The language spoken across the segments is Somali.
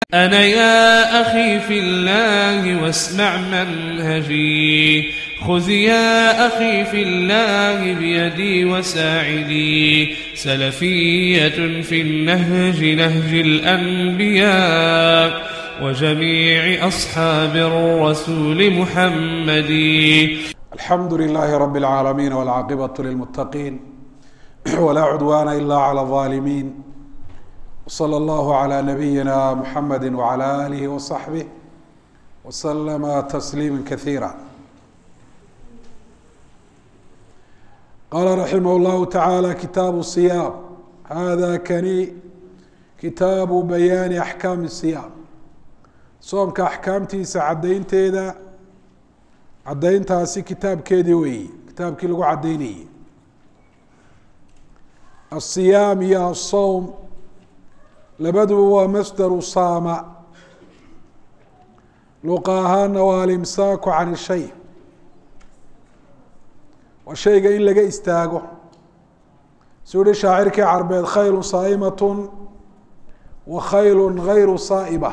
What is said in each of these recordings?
أنا يا أخي في الله واسمع منهجي خذ يا أخي في الله بيدي وساعدي سلفية في النهج نهج الأنبياء وجميع أصحاب الرسول محمد الحمد لله رب العالمين والعاقبة للمتقين ولا عدوان إلا على الظالمين وصلى الله على نبينا محمد وعلى آله وصحبه وسلم تسليما كثيرا قال رحمه الله تعالى كتاب الصيام هذا كني كتاب بيان أحكام الصيام soomka axkaamtiisa caddaynteeda caddayntaasi kitaabkeedii weeye kitaabkii lagu caddaynayey asiyaam iyo asowm labaduba waa masdaru saama luqa ahaana waa alimsaaku can ishay waa shayga in laga istaago suu yihi shaacirkii carbeed khaylu saa'imatun wa khaylu gayru saa'iba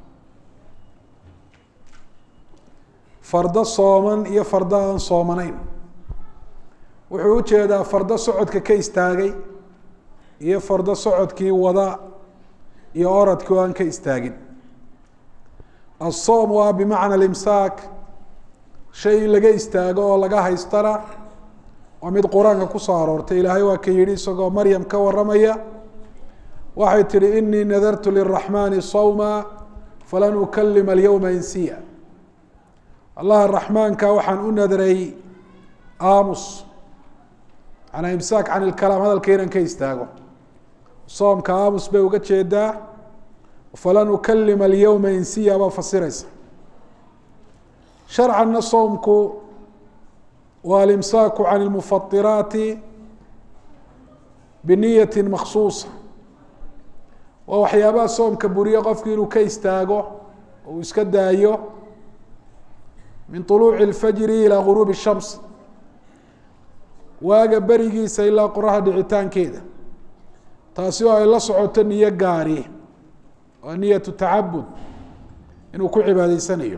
fardo sooman iyo fardo aan soomanayn wuxuu ujeedaa fardo socodka ka istaagay iyo fardo socodkii wada iyo oradkii oo aan ka istaagin aلsoom waa bimacna alimsaak shay in laga istaago oo laga haystana waa mid qur-aanka kusoo aroortay ilaahay waa ka yihi isagoo maryam ka waramaya waxay tihi inii nadartu liraxmani sawma falan ukalima alyawma insiya allaha raxmaanka waxaan u nadray aamus manaa imsaak can ilkalaam hadalka inaan ka istaago soomka aamus bay uga jeedaa falan ukalima alyawma insiya baa fasiraysa sharcanna soomku waa alimsaaku can ilmufatiraati biniyati maksuusa waa waxyaabaha soomka buriye qofku inuu ka istaago oo uu iska daayo min طuluuci اlfajri ilaa guruubi الshams waaga berigiisa ilaa qoraxda dhicitaankeeda taasi oo ay la socoto niyo gaari waa niyatu tacabud inuu ku cibaadaysanayo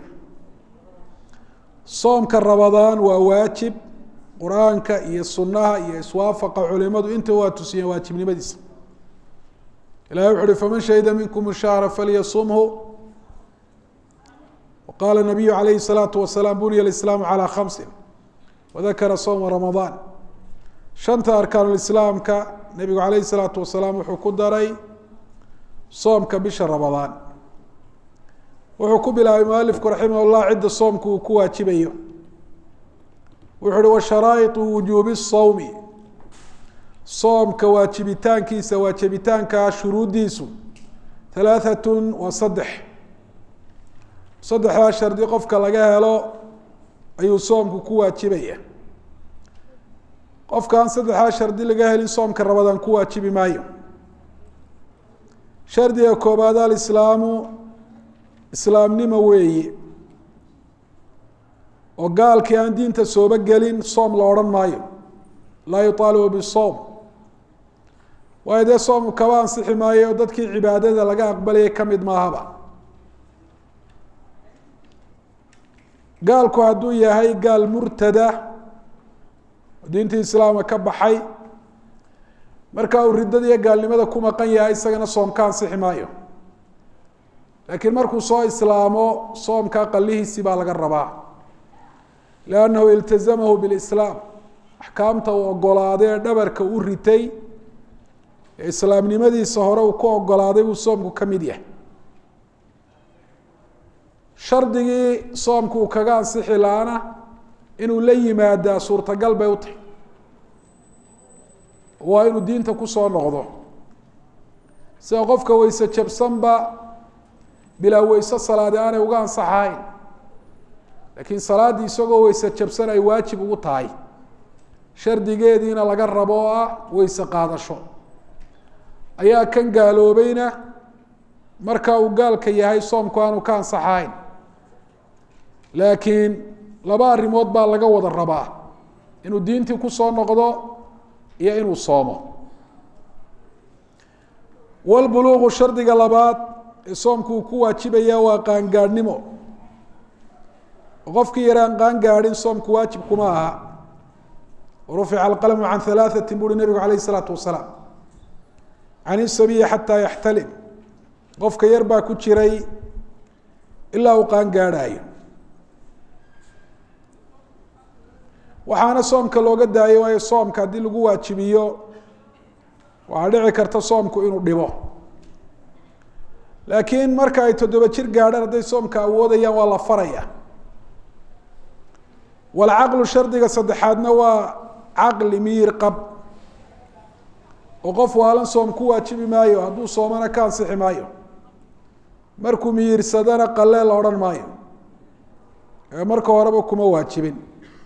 soomka rabadaan waa waajib qur-aanka iyo sunaha iyo iswaafaqa culimadu inta waa tusiyeen waajibnimadiisa ilahi wuxu uhi faman shahida minkum shahra falyasumhu qala nabiyu alayhi الsalaatu wasalaam bunya islaamu calى khamsi wadakara sowma ramadaan shanta arkaanulislaamka nebigu alayhi الsalaatu wasalaam wuxuu ku daray soomka bisha ramadaan wuxuu ku bilaabay mualifku raximah llah cidda soomku uu ku waajibayo wuxu uhi washaraa'iطu wujuubi الsawmi soomka waajibitaankiisa waajibitaanka shuruuddiisu halaaثat wa saddex saddexdaa shardi qofka laga helo ayuu soomku ku waajibaya qofkaan saddexdaa shardi laga helin soomka rabadaan ku waajibi maayo shardiga koobaad alislaamu islaamnimo weeye oo gaalkii aan diinta sooba gelin soom la odhan maayo laa yuطaalibu bisoom waayo dee soomku kaba ansixi maayo oo dadkii cibaadada laga aqbalayay kamid maahaba gaalku hadduu yahay gaal murtada diintii islaamka ka baxay marka uu riddada iyo gaalnimada ku maqan yahay isagana soom ka ansixi maayo laakiin markuu soo islaamo soomka qalihiisi baa laga rabaa liannahu iltazamahu bilislaam axkaamta uu ogolaaday ee dhabarka u ritay ee islaamnimadiisa hore uu ku ogolaaday buu soomku ka mid yahay shardigii soomku uu kaga ansixi laana inuu la yimaadaa suurtagal bay u tahay waa inuu diinta kusoo noqdo sida qofka weyse jabsanba bilaa weyse salaadi aanay uga ansaxahayn laakiin salaaddii isagoo weyse jabsan ay waajib ugu tahay shardigeediina laga rabo oo ah weyse qaadasho ayaa kan gaaloobayna marka uu gaalka yahay soomku aanu ka ansaxahayn laakiin laba arrimood baa laga wada rabaa inuu diintii kusoo noqdo iyo inuu soomo wlbuluuqu shardiga labaad ee soomku uu ku waajibaya waa qaangaadhnimo qofkii yaraan qaangaadhin soomku waajib kuma aha rufica alqalmu can halaaثati buuri nebigu alayh الsalaatu wasalaam can isabiyi xataa yaxtalim qofka yar baa ku jiray ilaa uu qaangaadhaayo waxaana soomka looga daayay waayo soomka haddii lagu waajibiyo waxaa dhici karta soomku inuu dhibo laakiin marka ay toddoba jir gaadhaan hadday soomka awoodayaan waa la faraya walcaqlu shardiga saddexaadna waa caqli miyir qab oo qof waalan soom ku waajibi maayo hadduu soomana ka ansixi maayo markuu miyirsadana qalee la odhan maayo ee marka horeba kuma waajibin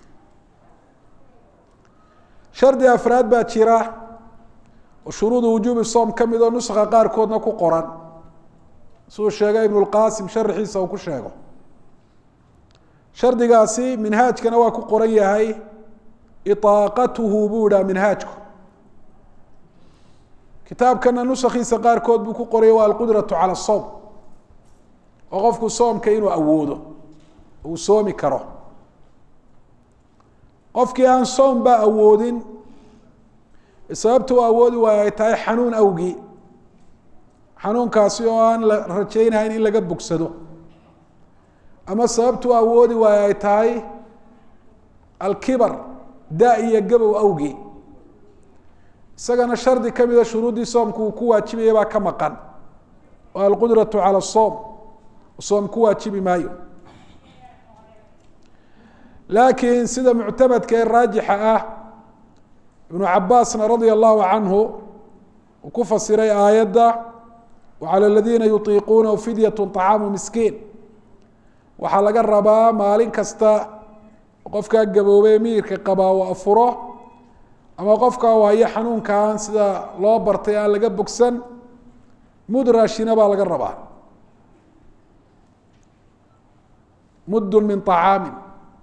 shardi afraad baa jira oo shuruudu wujuubi soom ka mid oo nuska qaarkoodna ku qoran siduu sheegay ibnu lqaasim sharaxiisa uu ku sheego shardigaasi minhaajkana waa ku qoran yahay iطaaqatuhu buu idhaha minhaajku kitaabkana nusakiisa qaarkood buu ku qoraya waa alqudratu cala الsowm oo qofku soomka inuu awoodo uu soomi karo qofkii aan soom ba awoodin sababta u awoodi waayo ay tahay xanuun awgii xanuunkaasi oo aan la rajaynahayn in laga bogsado ama sababta u awoodi waayo ay tahay alkibar da iyo gabow awgii isagana shardi ka mida shuruuddii soomku uu ku waajibaya baa ka maqan oo alqudratu cala asoom soom ku waajibi maayo laakiin sida muctamadka ee raajixa ah ibnu cabaasna radia allahu canhu uu ku fasiray aayadda wacalى aladiina yutiiquunahu fidyat طacaamu miskiin waxaa laga rabaa maalin kasta qofkaa gaboobey miyirka qabaa uu afuro ama qofkaa waayo xanuunkaan sida loo bartay aan laga bogsan mud raashina baa laga rabaa muddun min طacaamin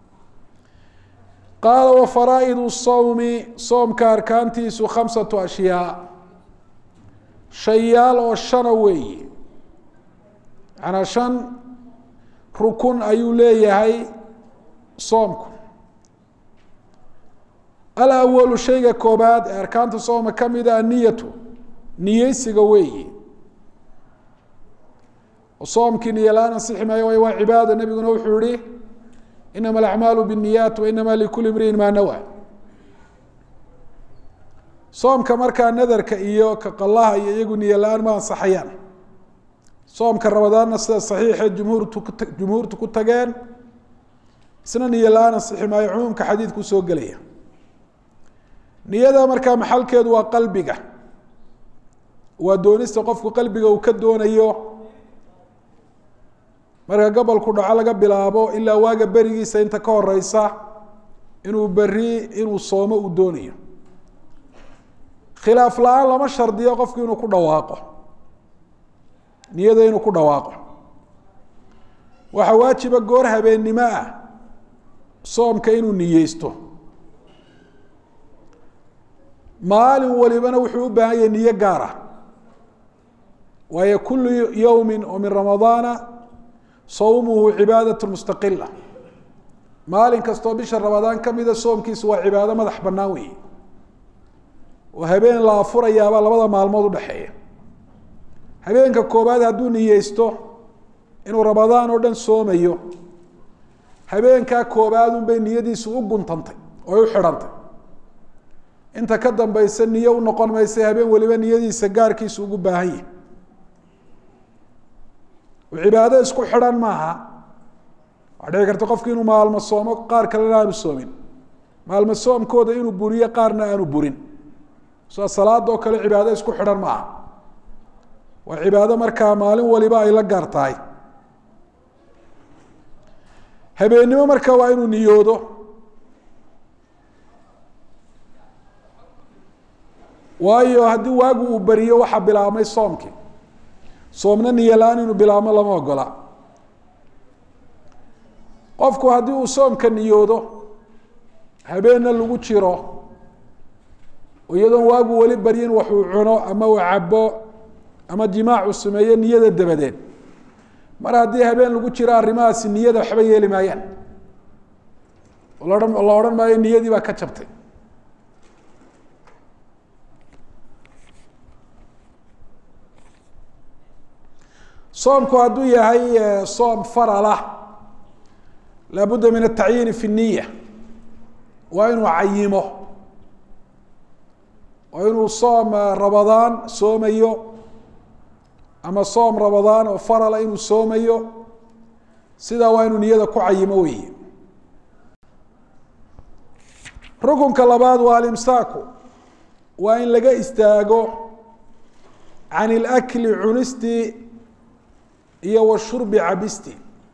qaala wafaraa'idu sowmi soomka arkaantiisu khamsatu ashyaa shayaal oo shana weeye macanaa shan rukun ayuu leeyahay soomku alawalu shayga koobaad ee arkaanta sooma ka mida anniyatu niyeysiga weeye soomkii niyo la-aan ansixi maayo waayo waa cibaada nebiguna wuxuu yihi inama alacmaalu biاniyaat wa inama likuli imriin maa nawa soomka markaa nadarka iyo ka qalaha iyo iyagu niyo la-aan ma ansaxayaan soomka ramadaanna sida saxiixe jumhuurtu ku jumhuurtu ku tageen isna niyo la-aan ansixi maayo cumuumka xadiidku soo gelaya niyada markaa maxalkeedu waa qalbiga waa doonista qofku qalbiga uu ka doonayo marka gobolku dhaco laga bilaabo ilaa waaga berigiisa inta ka horeysa inuu beri inuu soomo uu doonayo khilaaf la-aan lama shardiyo qofku inuu ku dhawaaqo niyada inuu ku dhawaaqo waxaa waajiba goor habeennimo ah soomka inuu niyeysto maalin walibana wuxuu u baahan yahay niyo gaar ah waayo kulu yowmi oo min ramadaana sawmuhu cibaadaة mustaqila maalin kastoo bisha ramadaan kamida soomkiisu waa cibaado madax banaan weeye oo habeen la afurayaabaa labada maalmood udhexeeya habeenka koobaad hadduu niyeysto inuu ramadaan oo dhan soomayo habeenkaa koobaadun bay niyadiisu u guntantay oo u xidhantay inta ka dambaysa niyo u noqon maysa habeen weliba niyadiisa gaarkiisu ugu baahan yahi cibaado isku xidhan maaha waxaa dhici karta qofki inuu maalmo soomo qaar kalena aanu soomin maalmo soomkooda inuu buriyo qaarna aanu burin sida salaadoo kale cibaado isku xidhan maaha waa cibaado markaa maalin waliba ay la gaar tahay habeennimo marka waa inuu niyoodo waayo haddii waagu uu beriyo waxaa bilaabmay soomkii soomna niyo la-aan inuu bilaabmo lama ogola qofku haddii uu soomka niyoodo habeenna lagu jiro iyadoon waagu weli baryin wax uu cuno ama uu cabo ama jimaacu sameeye niyada dabadeed mar haddii habeen lagu jiro arrimahaasi niyada waxba yeeli maayaan lahan la odhan maayo niyadii baa ka jabtay soomku hadduu yahay soom faralah laabudda min atacyiini fi niya waa inuu cayimo waa inuu soom rabadaan soomayo ama soom rabadaan oo farala inuu soomayo sidaa waa inuu niyada ku cayimo weeye rukunka labaad waa alimsaaku waa in laga istaago can ilakli cunistii iyo washurbi cabisti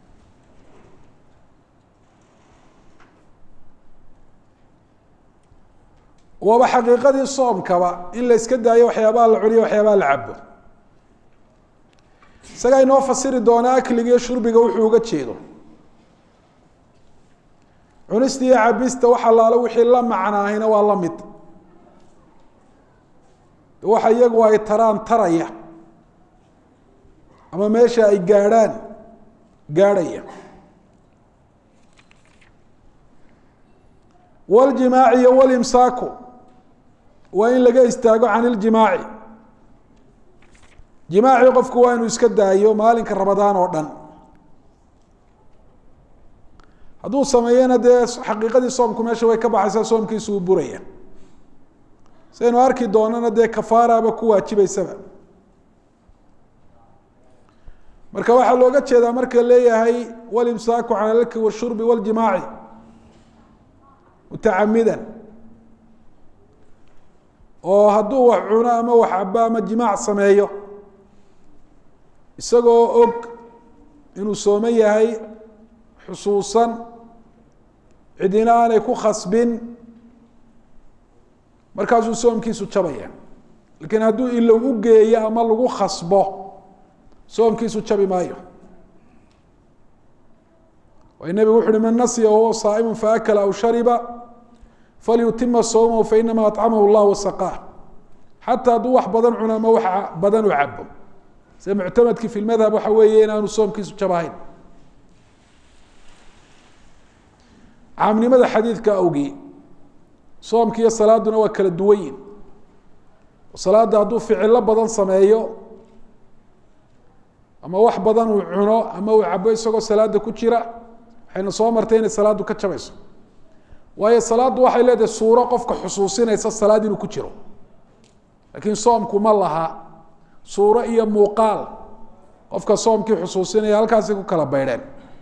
waaba xaqiiqadii soomkaba in la iska daayo waxyaabaha la cuniyo waxyaabaha la cabo isagaa inoo fasiri doona akliga iyo shurbiga wuxuu uga jeedo cunista iyo cabista wax allaale wixii la macnaahina waa la mid waxa iyagu ay taraan taraya ama meesha ay gaadhaan gaadhaya waljimaaci iyo walimsaaku waa in laga istaago can iljimaaci jimaaci qofku waa inuu iska daayo maalinka rabadaan oo dhan hadduu sameeyena dee xaqiiqadii soomku meesha way ka baxaysaa soomkiisu uu buraya saynu arki doonana dee kafaaraba ku waajibaysaba marka waxaa looga jeedaa marka leeyahay walimsaaku can alki washurbi waljimaaci mutacamidan oo hadduu wax cuno ama wax cabo ama jimaac sameeyo isagoo og inuu soomo yahay xusuusan cidina aanay ku khasbin markaasuu soomkiisu jabaya lakiin hadduu ilo u geeyo ama lagu khasbo soomkiisu jabi maayo way nebigu wuxu uhi man nasiya wahuwa saa'imu faakala aw shariba falyutima sawmahu fainama acamahu llah wasaqaah xataa hadduu wax badan cuno ama wax badan u cabo sida muctamadkii fi lmadhab waxa weeye inaanu soomkiisu jabahayn caamnimada xadiidka awgii soomki iyo salaaduna waa kala duwanyin salaada hadduu ficilo badan sameeyo ama wax badan uu cuno ama uu cabo isagoo salaada ku jira waxayna soo martay inay salaaddu ka jabayso waayo salaaddu waxay leedahay suuro qofka xusuusinaysa salaad inuu ku jiro laakiin soomku ma laha suuro iyo muuqaal qofka soomkii xusuusinaya halkaasay ku kala baydheen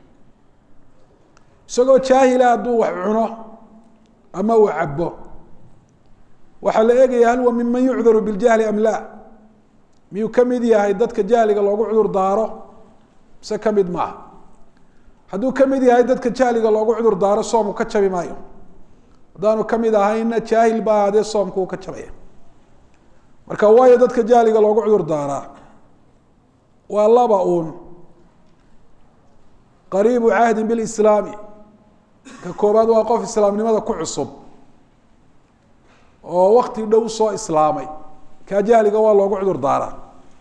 isagoo jaahila hadduu wax cuno ama uu cabo waxaa la eegaya hal wa minman yucdaru biljahli am la miyuu ka mid yahay dadka jahliga loogu cudur daaro mise ka mid maaha hadduu ka mid yahay dadka jahliga loogu cudur daaro soomku ka jabi maayo haddaanu ka mid ahayna jaahil ba ahaadee soomku uu ka jabaya marka waayo dadka jahliga loogu cudur daaraa waa laba uun qariibu cahdin bilislaami ka koobaad waa qof islaamnimada ku cusub oo wakti dhow soo islaamay kaa jahliga waa loogu cudur daaraa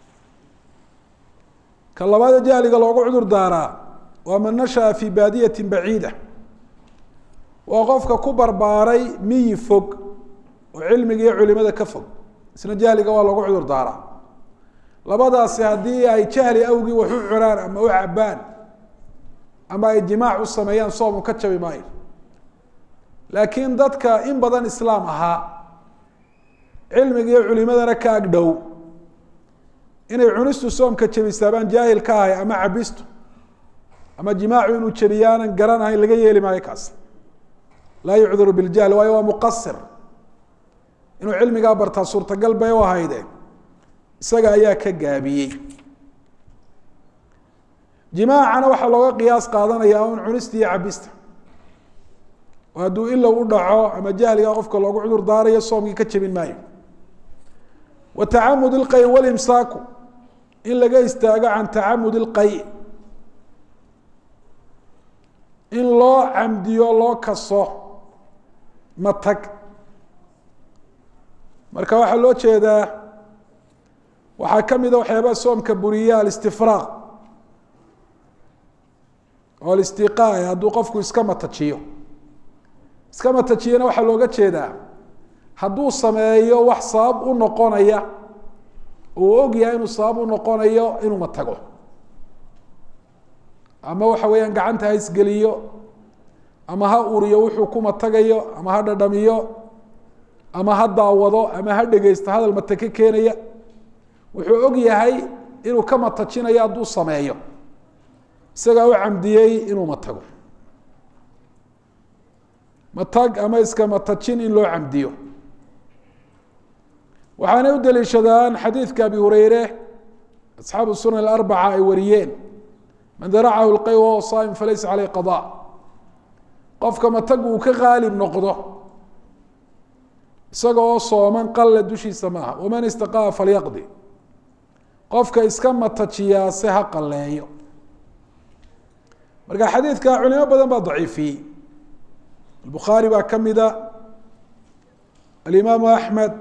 ka labaada jahliga loogu cudur daaraa waa man nashaa fi baadiyati baciida waa qofka ku barbaaray miyi fog oo cilmiga iyo culimada ka fog isna jahliga waa loogu cudur daaraa labadaasi haddii ay jahli awgii wax u cunaan ama u cabaan ama ay jimaac u sameeyaan soomu ka jabi maayo laakiin dadka in badan islaam ahaa cilmiga iyo culimadana ka ag dhow inay cunistu soomka jabisaabaan jaahil ka ahay ama cabistu ama jimaacu inuu jabiyaanan garanahayn laga yeeli maayo kaas laa yucdaru biljahl waayo waa muqasir inuu cilmigaa bartaa suurtagal bay u ahayde isaga ayaa ka gaabiyey jimaacana waxaa looga qiyaas qaadanaya un cunista iyo cabista oo hadduu ilow u dhaco ama jahliga qofka loogu cudur daarayo soomkii ka jebin maayo wa tacamud ilqay walimsaaku in laga istaago can tacamud ilqay in loo camdiyo loo kaso matag marka waxaa loo jeedaa waxaa ka mida waxyaabaha soomka buriya alistifraaq oo alistiqaa hadduu qofku iska matajiyo iska matajiyana waxaa looga jeedaa hadduu sameeyo wax sabab u noqonaya uu og yahay inuu sabab u noqonayo inuu matago ama waxa weeyaan gacanta ha isgeliyo ama ha uriyo wuxuu ku matagayo ama ha dhadhamiyo ama ha daawado ama ha dhegeysto hadal matake keenaya wuxuu og yahay inuu ka matajinayo hadduu sameeyo isagaa u camdiyey inuu matago matag ama iska matajin in loo camdiyo waxaanay u daliishadaan xadiidka abi hureyre asxaabu sunan alarbaca ay wariyeen man daracahu lqay wahuwa saa'im falaysa caleyh qada qofka matag uu ka qaalib noqdo isaga oo sooman qalle dushiisa maaha waman istaqaa falyaqdi qofka iska matajiyaa se ha qalleeyo marka xadiidka culimo badan baa daciifiyey albukhaari baa ka mida alimaamu axmed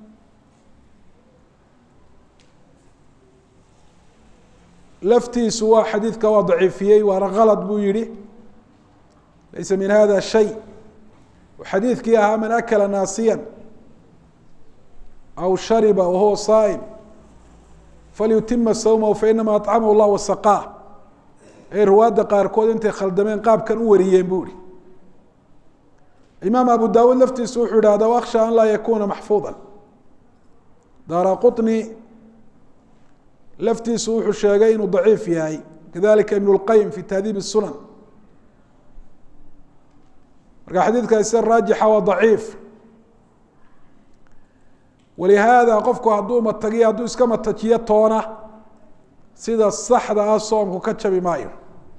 laftiisu waa xadiidka waa daciifiyey waana kalad buu yihi laysa min hada shay xadiidkii ahaa man akala naasiya aw shariba wahuwa saa'im falyutima sawmahu fainama acamahu llah wasaqaa ay riwaadda qaarkood intay khaldameen qaabkan u wariyeen buu ihi imaam abu dawuud laftiisu wuxuu ihahda waksha an laa yakuna maxfuuda daara quطni laftiisu wuxuu sheegay inuu daciif yahay kadalika ibn اlqayim fi tahdiib الsunan marka xadiidkaasi raajixa waa daciif walihaada qofku hadduu matagiyo hadduu iska matajiyo toona sida saxda ah soomku ka jabi maayo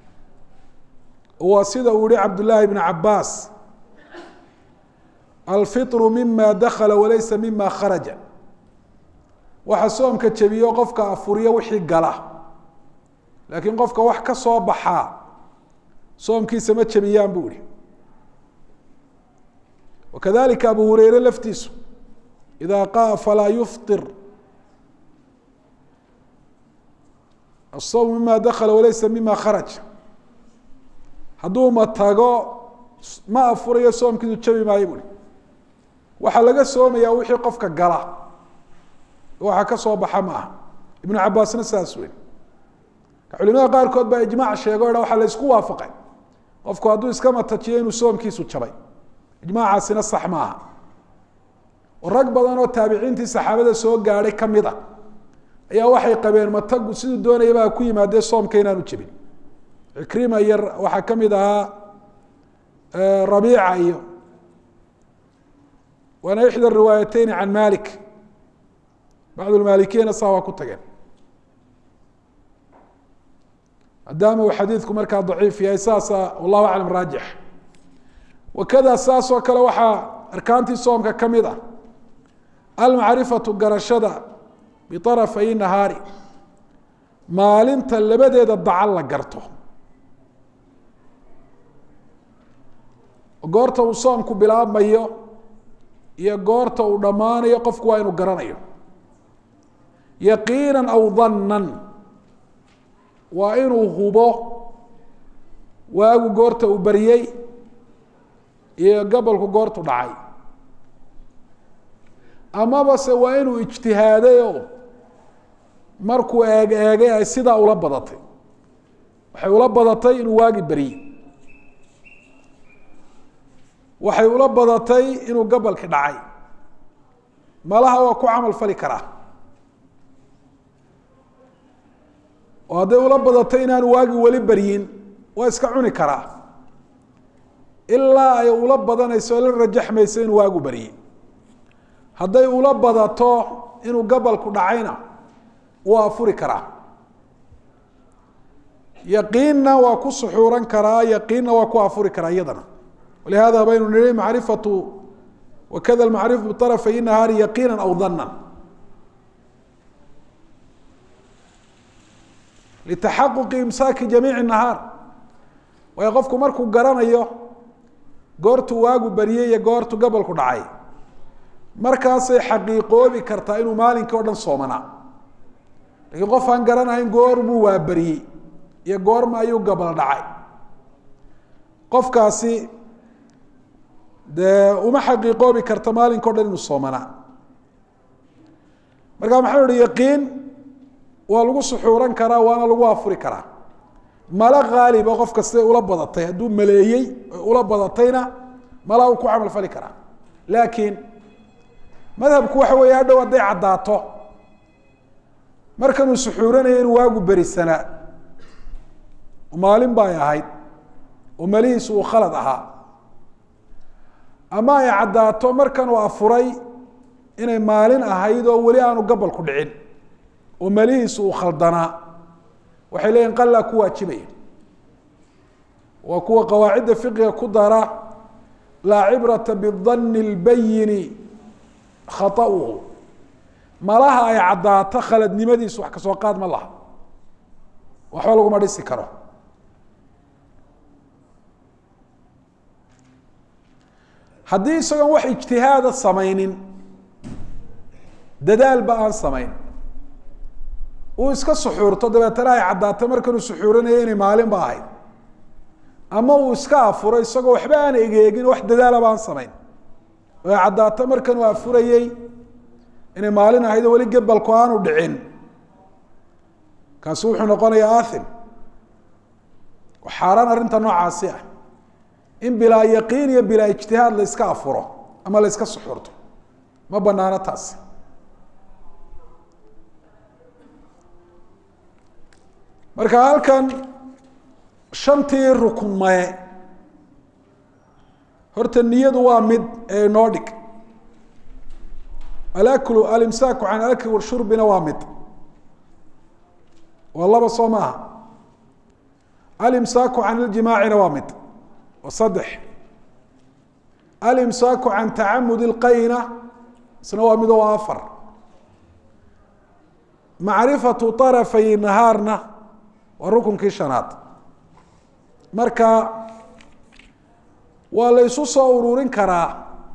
waa sida uu yihi cabd llaahi bn cabaas alfiطru mima dakala walaysa mima kharaja waxa soomka jebiyo qofka afuriyo wixii gala laakiin qofka wax ka soo baxaa soomkiisa ma jebiyaan bu ihi wakadalika abu hureyre laftiisu ida qaa falaa yufطir الsawm mima dakla walaysa mima kharaj hadduu matago ma afurayo soomkiisu jabi maayo bui waxaa laga soomayaa wixii qofka gala waxa ka soo baxa ma aha ibnu cabaasna saas wey culimada qaarkood baa ijmac sheego ha waxaa la isku waafaqay qofku hadduu iska matajiyo inuu soomkiisu jabay ijmaacaasina sax ma aha oo rag badan oo taabiciintii saxaabada soo gaadhay kamid a ayaa waxay qabeen matagu siduu doonayabaa ku yimaadee soomka inaanu jebin cikrima iyo waxaa kamid ahaa rabiica iyo waana ixda riwaayateyni can malik bacd lmaalikiyana saa waa ku tageen maadaama uu xadiidku markaa daciif yahay saasa wallahu aclam raajix wakada saas oo kale waxaa arkaantii soomka ka mid ah almacrifatu garashada biarafay nahaari maalinta labadeeda dacal la garto goorta uu soomku bilaabmayo iyo goorta uu dhammaanayo qofku waa inuu garanayo yaqiina aw dannan waa inuu hubo waagu goorta uu baryey iyo gabolku goortu dhacay amaba se waa inuu ijtihaadayo markuu eeg eegay ay sidaa ula badatay waxay ula badatay inuu waagi baryey waxay ula badatay inuu gabolki dhacay malaha waa ku camal fali karaa oo hadday ula badatay inaanu waagi weli baryin waa iska cuni karaa ilaa ay ula badanayso la rajaxmayso inuu waagu barye hadday ula badato inuu gabalku dhacayna wuu afuri karaa yaqiinna waa ku suxuuran karaa yaqiinna waa ku afuri karaa iyadana walihada baynu nihi macrifatu wakada macrifu biarafay nahaari yaqiina aw danan litaxaquqi imsaaki jamiici nahaar waayo qofku markuu garanayo goortuu waagu baryey iyo goortu gabolku dhacay markaasay xaqiiqoobi kartaa inuu maalinkii o dhan soomanaa lakiin qof aan garanahayn goormuu waaberiyey iyo goorma ayuu gabal dhacay qofkaasi dee uma xaqiiqoobi karta maalinka o dhan inuu soomanaa marka maxau ihi yaqiin waa lagu suxuuran karaa waana lagu afuri karaa mala haaliba qof kastay ula badatay hadduu maleeyey ula badatayna malaa uu ku camal fali karaa laakiin madhabku waxa weeye hadhow hadday caddaato markanuu suxuuranaya inuu waagu berisanaa maalin bay ahayd oo malihiisu uu khalad ahaa ama ay caddaato markan uu afuray inay maalin ahayd oo weli aanu gabalku dhicin oo malihiisu uu khaldanaa waxay leeyihin qalaa ku waajibaya waa kuwa qawaacidda fiqiga ku dara laa cibrata bidanni اlbayini khaطa'uhu malaha ay caddaato khaladnimadiisu wax kasoo qaad ma laha waxba laguma dhisi karo haddii isagoon wax ijtihaada samaynin dadaalba aan samayn uu iska suxuurto dabeetana ay caddaato markanuu suxuuranaya inay maalin ba ahayd ama uu iska afuro isagoo waxba aan egeegin wax dadaalaba aan samayn oo ay caddaato markanuu afurayey inay maalin ahayd oo weli gebalku aanu dhicin kaasi wuxuu noqonayaa athim xaaraan arrinta noocaasi ah in bilaa yaqiin iyo bilaa ijtihaad la iska afuro ama la iska suxuurto ma banaano taasi marka halkan shantii rukun maye horta niyadu waa mid ee inoo dhig alaklu alimsaaku can alakli washurbina waa mid waa laba soo maaha alimsaaku can iljimaacina waa mid waa saddex alimsaaku can tacamudi اlqayna isna waa mid oo afar macrifatu طarafay nahaarna waa rukunkii shanaad marka waa la isu soo ururin karaa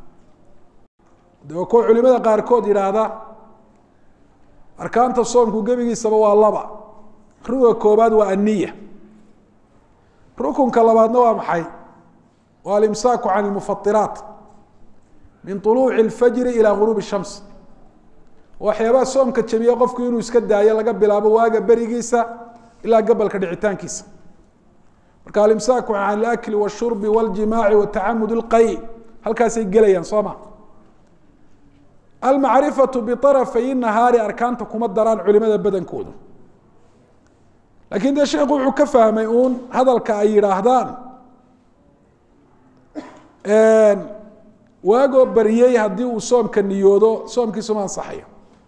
de waa kuwa culimada qaarkood yidhaahda arkaanta soomku gebigiisaba waa laba ruga koobaad waa aniya rukunka labaadna waa maxay waa alimsaaku can ilmufatiraat min طuluuci اlfajri ilaa guruubi shams waxyaabaha soomka jabiya qofku inuu iska daayo laga bilaabo waaga berigiisa ilaa gabalka dhicitaankiisa marka alimsaaku can alakli washurbi waljimaaci watacamud اlqay halkaasay gelayaan soo ma almacrifatu biarafay nahaari arkaanta kuma daraan culimada badankoodu lakin dee sheekhu wuxuu ka fahmay uun hadalka ay yidhaahdaan waagoo baryey haddii uu soomka niyoodo soomkiisu ma ansaxayo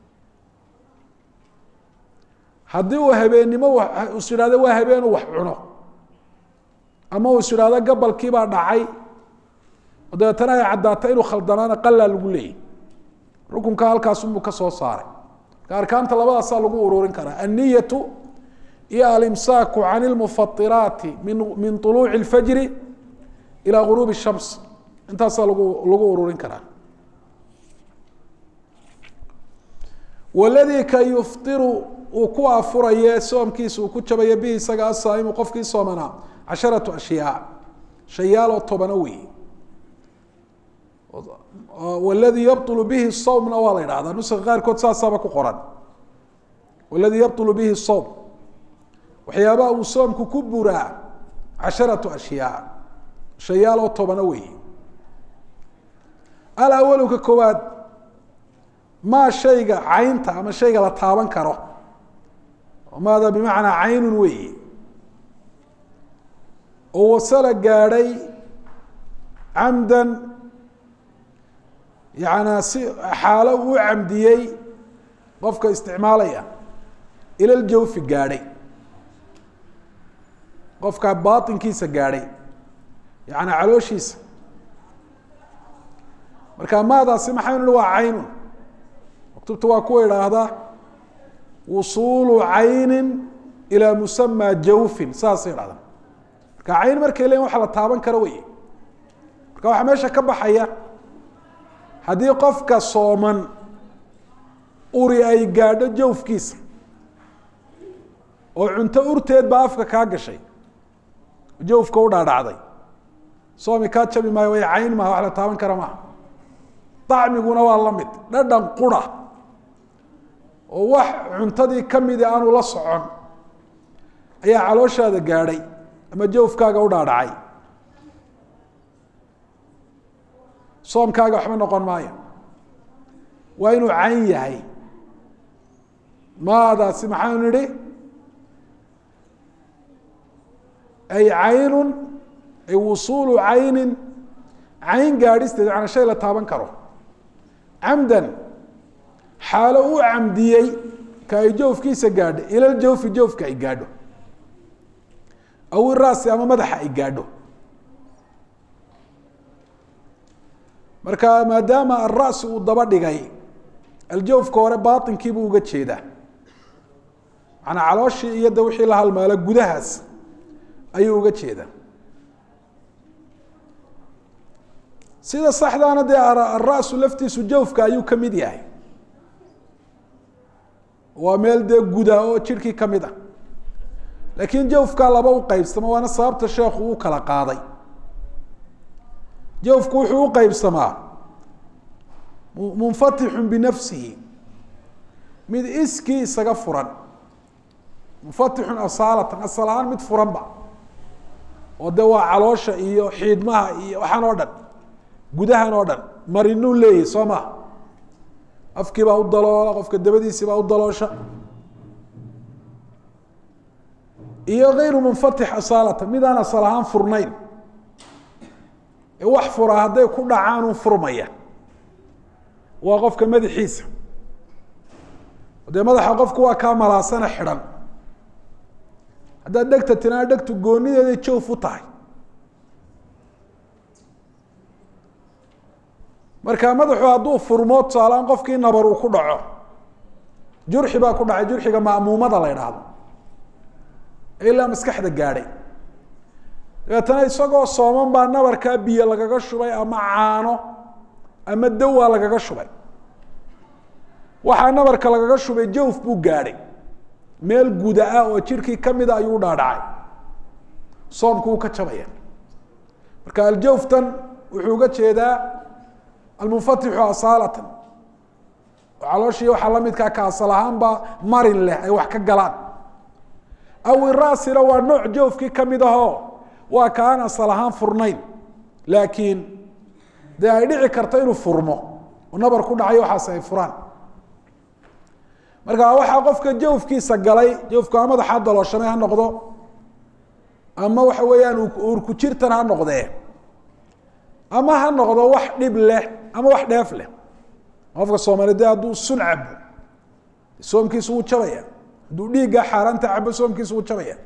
haddii uu habeennimo is idhahdo waa habeenu wax cuno ama uu is idhahdo gabalkiibaa dhacay oo dabeetana ay caddaata inuu khaldanaana qalaa lagu leeyay rukunka halkaasunbuu ka soo saaray marka arkaanta labadaasaa lagu ururin karaa anniyatu iyo alimsaaku can ilmufatiraati min min طuluuci اlfajri ilaa guruubi الshams intaasaa lagu lagu ururin karaa waladii ka yuftiru uu ku afuraye soomkiisa uu ku jabayo bihi isaga asaa'imu qofkii soomanaa casharatu ashyaa shayaaloo tobano wey waladii yabطulu bihi sawmna waa la idhahdaa nuska qaarkood saasaaba ku qoran waladii yabطulu bihi sawm waxyaabaha uu soomku ku buraa casharatu ashyaa shayaaloo tobano wey alawalu ka koowaad maa shayga caynta ama shayga la taaban karo maada bimacnaa caynun weyi oo wasala gaadhay camdan yaana si xaalo uu camdiyey qofka isticmaalaya ila ljawfi gaadhay qofka baatinkiisa gaadhay yaani calooshiisa marka maadaasi maxaynu hi waa caynun maktubta waa kuwa idhaahdaa wusuulu caynin ilaa musamaa jawfin saasay idhahdaan marka cayn markay leeyiin waxa la taaban karo wey marka waxaa meesha ka baxaya haddii qofka sooman uri ay gaadho jawfkiisa oo cunto urteed baa afka kaa gashay jawfka u dhaadhacday soomi kaa jabi maayo way cayn maha wax la taaban kara maaha dacmiguna waa la mid dhadhan qura oo wax cuntadii kamidi aanu la socon ayaa calooshaada gaadhay ama jawfkaaga u dhaadhacay soomkaaga waxba noqon maayo waa inuu cayn yahay maadaasi maxaanu nidhi ay caynun ay wusuulu caynin cayn gaadhisteed macanaa shay la taaban karo camdan xaalo u camdiyey ka ay jawfkiisa gaadho ilal jawfi jawfka ay gaadho aw iraasi ama madaxa ay gaadho marka maadaama alra'si uu daba dhigay aljawfka hore baatinkiibuu uga jeedaa macanaa calooshii iyo de wixii la halmaalo gudahaas ayuu uga jeedaa sida saxdaana dee alra'su laftiisu jawfka ayuu ka mid yahay waa meel dee guda oo jirhkii ka mid ah laakiin jawfkaa laba u qeybsamo waana sababta sheekhu uu kala qaaday jawfku wuxuu u qeybsamaa munfatixun binafsihi mid iskii isaga furan munfatixun asaalatan asal ahaan mid furanba oo de waa caloosha iyo xiidmaha iyo waxaan oo dhan gudahan oo dhan marinuu leeyahy soo maha afkii baa u daloola qofka dabadiisii baa u daloosha iyo kayru munfatix asaalatan midaan asal ahaan furnayn ee wax fura hadday ku dhacaan un furmaya waa qofka madaxiisa dee madaxa qofku waa kaa malaasana xidhan haddaad dhegta tinaa dhegtu goonideeday jawf u tahay marka madaxu hadduu furmo tusaaleaan qofkii nabar uu ku dhaco jurxi baa ku dhacay jurxiga ma'muumada la idhaahdo ilaa maskaxda gaadhay dabeetana isagoo sooman baa nabarkaa biyo lagaga shubay ama caano ama dawaa lagaga shubay waxaa nabarka lagaga shubay jawf buu gaadhay meel guda ah oo jirkii kamida ayuu dhaadhacay soomku uu ka jabaya marka aljawftan wuxuu uga jeedaa almunfatixu asaalatan oo calooshii waxaa lamidkaa ka asal ahaanba marin leh ay wax ka galaan aw iraasina waa nooc jawfkii kamid ahoo waa ka aan asal ahaan furnayn laakiin dee ay dhici karto inuu furmo oo nabar ku dhacayo waxaas ay furaan marka waxaa qofka jawfkiisa galay jawfku ama madaxa dalooshamay ha noqdo ama waxa weeyaan uurku jirtan ha noqdee ama ha noqdo wax dhib leh ama wax dheef leh qofka soomaaliyed de hadduu sun cabo soomkiisu wuu jabaya hadduu dhiigga xaaraanta cabo soomkiisu wuu jabaya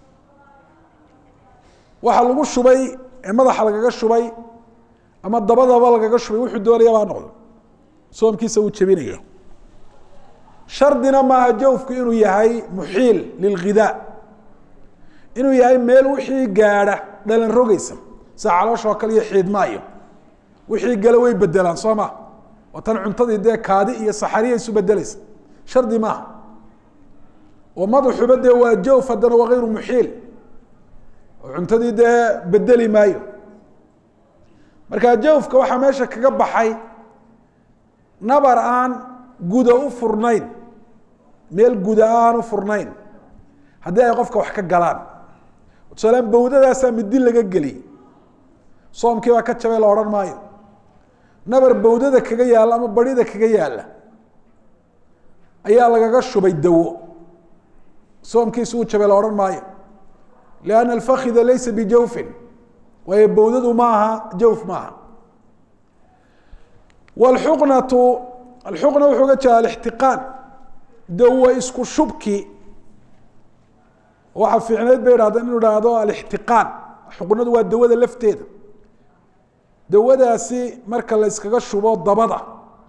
waxa lagu shubay ee madaxa lagaga shubay ama dabadaba lagaga shubay wuxuu doonayaba ha noqdo soomkiisa wuu jebinaya shardina maaha jawfku inuu yahay muxiil lilghidaa inuu yahay meel wixii gaadha dhalan rogeysa sida calooshoo kale iyo xiidmaayo wixii gale way bedelaan soo maa oo tan cuntadii dee kaadi iyo saxariya isu bedeleysa shardi maaha oo madaxuba dee waa jawf haddana waa hayru muxiil oo cuntadii dee bedeli maayo marka jawfka waxaa meesha kaga baxay nabar aan guda u furnayn meel guda aan u furnayn haddii ay qofka wax ka galaan tusaalaan bawdadaasaa midi laga geliyey soomkii baa ka jabay la odhan maayo nabar bawdada kaga yaalla ama barida kaga yaalla ayaa lagaga shubay dawo soomkiisu uu jabay la odhan maayo lianna alfakida laysa bijawfin waayo bawdadu maaha jawf maaha wlxuqnatu alxuqna wuxuu uga jeeda alixtiqaan dawo isku shubki waxaa fiicneyd bay idhahdeen inu idhaahdo alixtiqaan xuqnadu waa dawada lafteeda dawadaasi marka la yskaga shubo dabada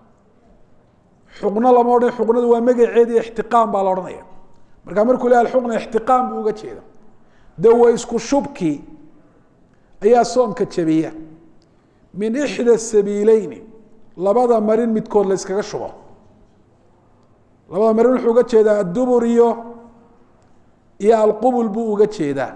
xuqno lama odhan xuqnadu waa magaceedi ixtiqaan baa la odhanaya marka markuu lehay alxuqna ixtiqaan buu uga jeeda dawo isku shubki ayaa soomka jabiya min ixda sabiileyni labada marin midkood la yskaga shubo labada marin wuxuu uga jeedaa addubur iyo iyo alqubul buu uga jeedaa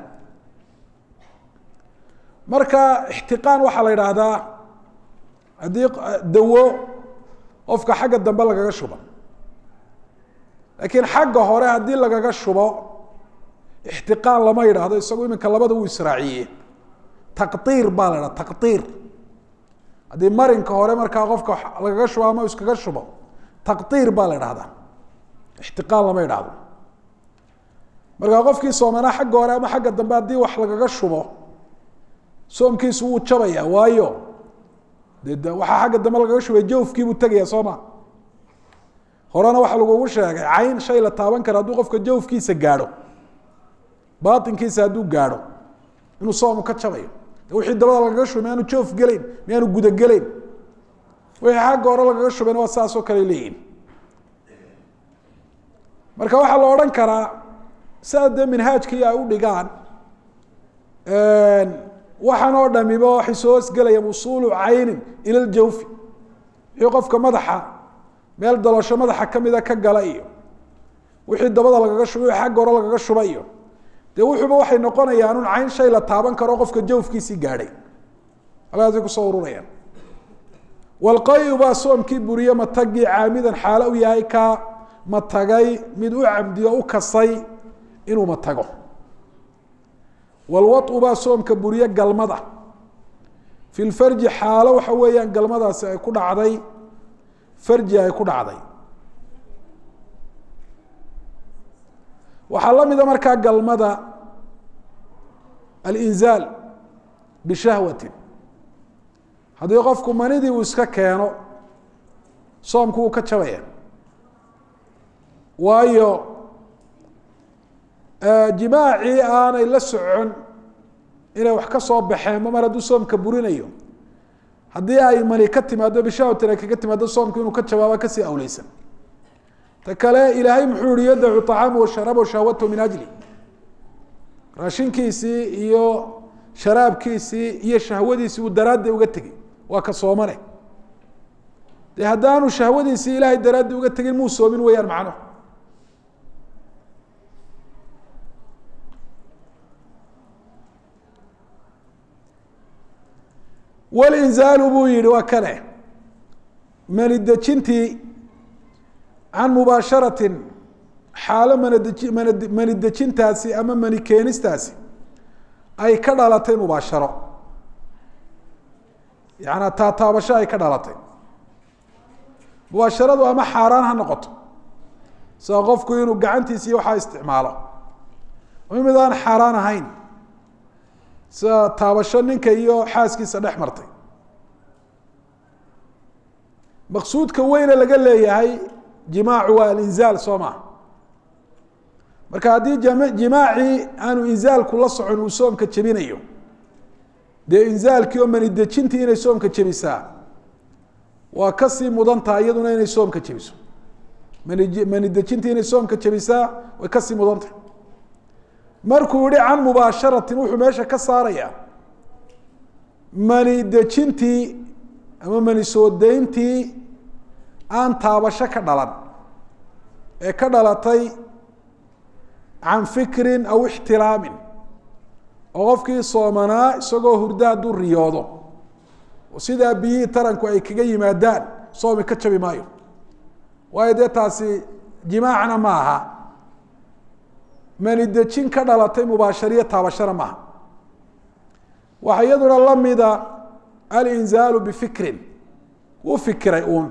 marka ixtiqaan waxaa la yidhaahdaa haddii dawo qofka xagga dambe lagaga shubo laakiin xagga hore haddii lagaga shubo ixtiqaan lama yidhaahdo isagu iminka labada uu israaciye taqdiir baa la idhaha taqdiir haddii marinka hore markaa qofka lagaga shubo ama iskaga shubo taqdiir baa la idhahdaa ixtiqaan lama yidhaahdo markaa qofkii soomanaa xagga hore ama xagga dambe haddii wax lagaga shubo soomkiisu wuu jabaya waayo de waxaa xagga dambe lagaga shubay jawfkiibuu tegaya soo ma horena waxaa lagugu sheegay cayn shay la taaban kara hadduu qofka jawfkiisa gaadho baatinkiisa hadduu gaadho inuu soomu ka jabayo wixii dabada lagaga shubay miyaanu joof gelayn miyaanu gudagelayn wixii xagga hore lagaga shubayna waa saasoo kale leeyihin marka waxaa la odhan karaa sidaa dee minhaajkii ay u dhigaan waxaan oo dhamiba waxay soo hosgelayaan usuulu caynin ila ljawfi wixii qofka madaxa meel dalosho madaxa kamida ka gala iyo wixii dabada lagaga shubay wixii xagga hore lagaga shuba iyo dee wuxuuba waxay noqonayaan un cayn shay la taaban karo qofka jawfkiisii gaadhay halkaasay kusoo ururayaan walqayu baa soomkii buriye matagii caamidan xaalo u yahay ka matagay mid u cabdiyo u kasay inuu matago walwau baa soomka buriye galmada fi lfarji xaalo waxa weeyaan galmadaasi ay ku dhacday farji ay ku dhacday waxaa la mida markaa galmada alinzaal bishahwatin haddii qofku manidii uu iska keeno soomku wuu ka jabaya waayo jimaacii aanay la socon inay wax ka soo baxeen mar hadduu soomka burinayo haddii ay mani ka timaado bishahwatin ay kaga timaado soomku inuu ka jawaaba kasii awleysan ta kale ilaahay muxuu yihi yadacu طacaama washaraba shahwatahu min ajli raashinkiisii iyo sharaabkiisii iyo shahwadiisii uu daraaddi uga tegey waa ka soomane de haddaanu shahwadiisii ilaahay daraaddi uga tegin muu soomin weeyaan macno walinzaalu buu yihi waa kane mani dejintii can mubaasharatin xaalo manadei mana mani dejintaasi ama mani keenistaasi ay ka dhalatay mubaasharo yaana taataabasho ay ka dhalatay mubaasharadu ama xaaraan ha noqoto sida qofku inuu gacantiisa iyo waxaa isticmaalo ama mid aan xaaraan ahayn sida taabasho ninka iyo xaaskiisa dhex martay maqsuudka weyne laga leeyahay jimaacu waa alinzaal soo maha marka haddii jimaacii aanu inzaalku la socon uu soomka jebinayo dee inzaalkii oo mani dejintii inay soomka jebisaa waa kasii mudan tahay iyaduna inay soomka jebiso mani mani dejintii inay soomka jebisaa way kasii mudan tahay markuu yihi can mubaasharatin wuxuu meesha ka saarayaa mani dejintii ama mani soo dayntii aan taabasho ka dhalan ee ka dhalatay can fikrin aw ixtilaamin oo qofkii soomanaa isagoo hurda hadduu riyoodo oo sidaa biyihii taranku ay kaga yimaadaan soomi ka jabi maayo waayo dee taasi jimaacna ma aha mani dejin ka dhalatay mubaashariyo taabashana maaha waxaa iyaduna lamida alinzaalu bifikrin wuu fikiray uun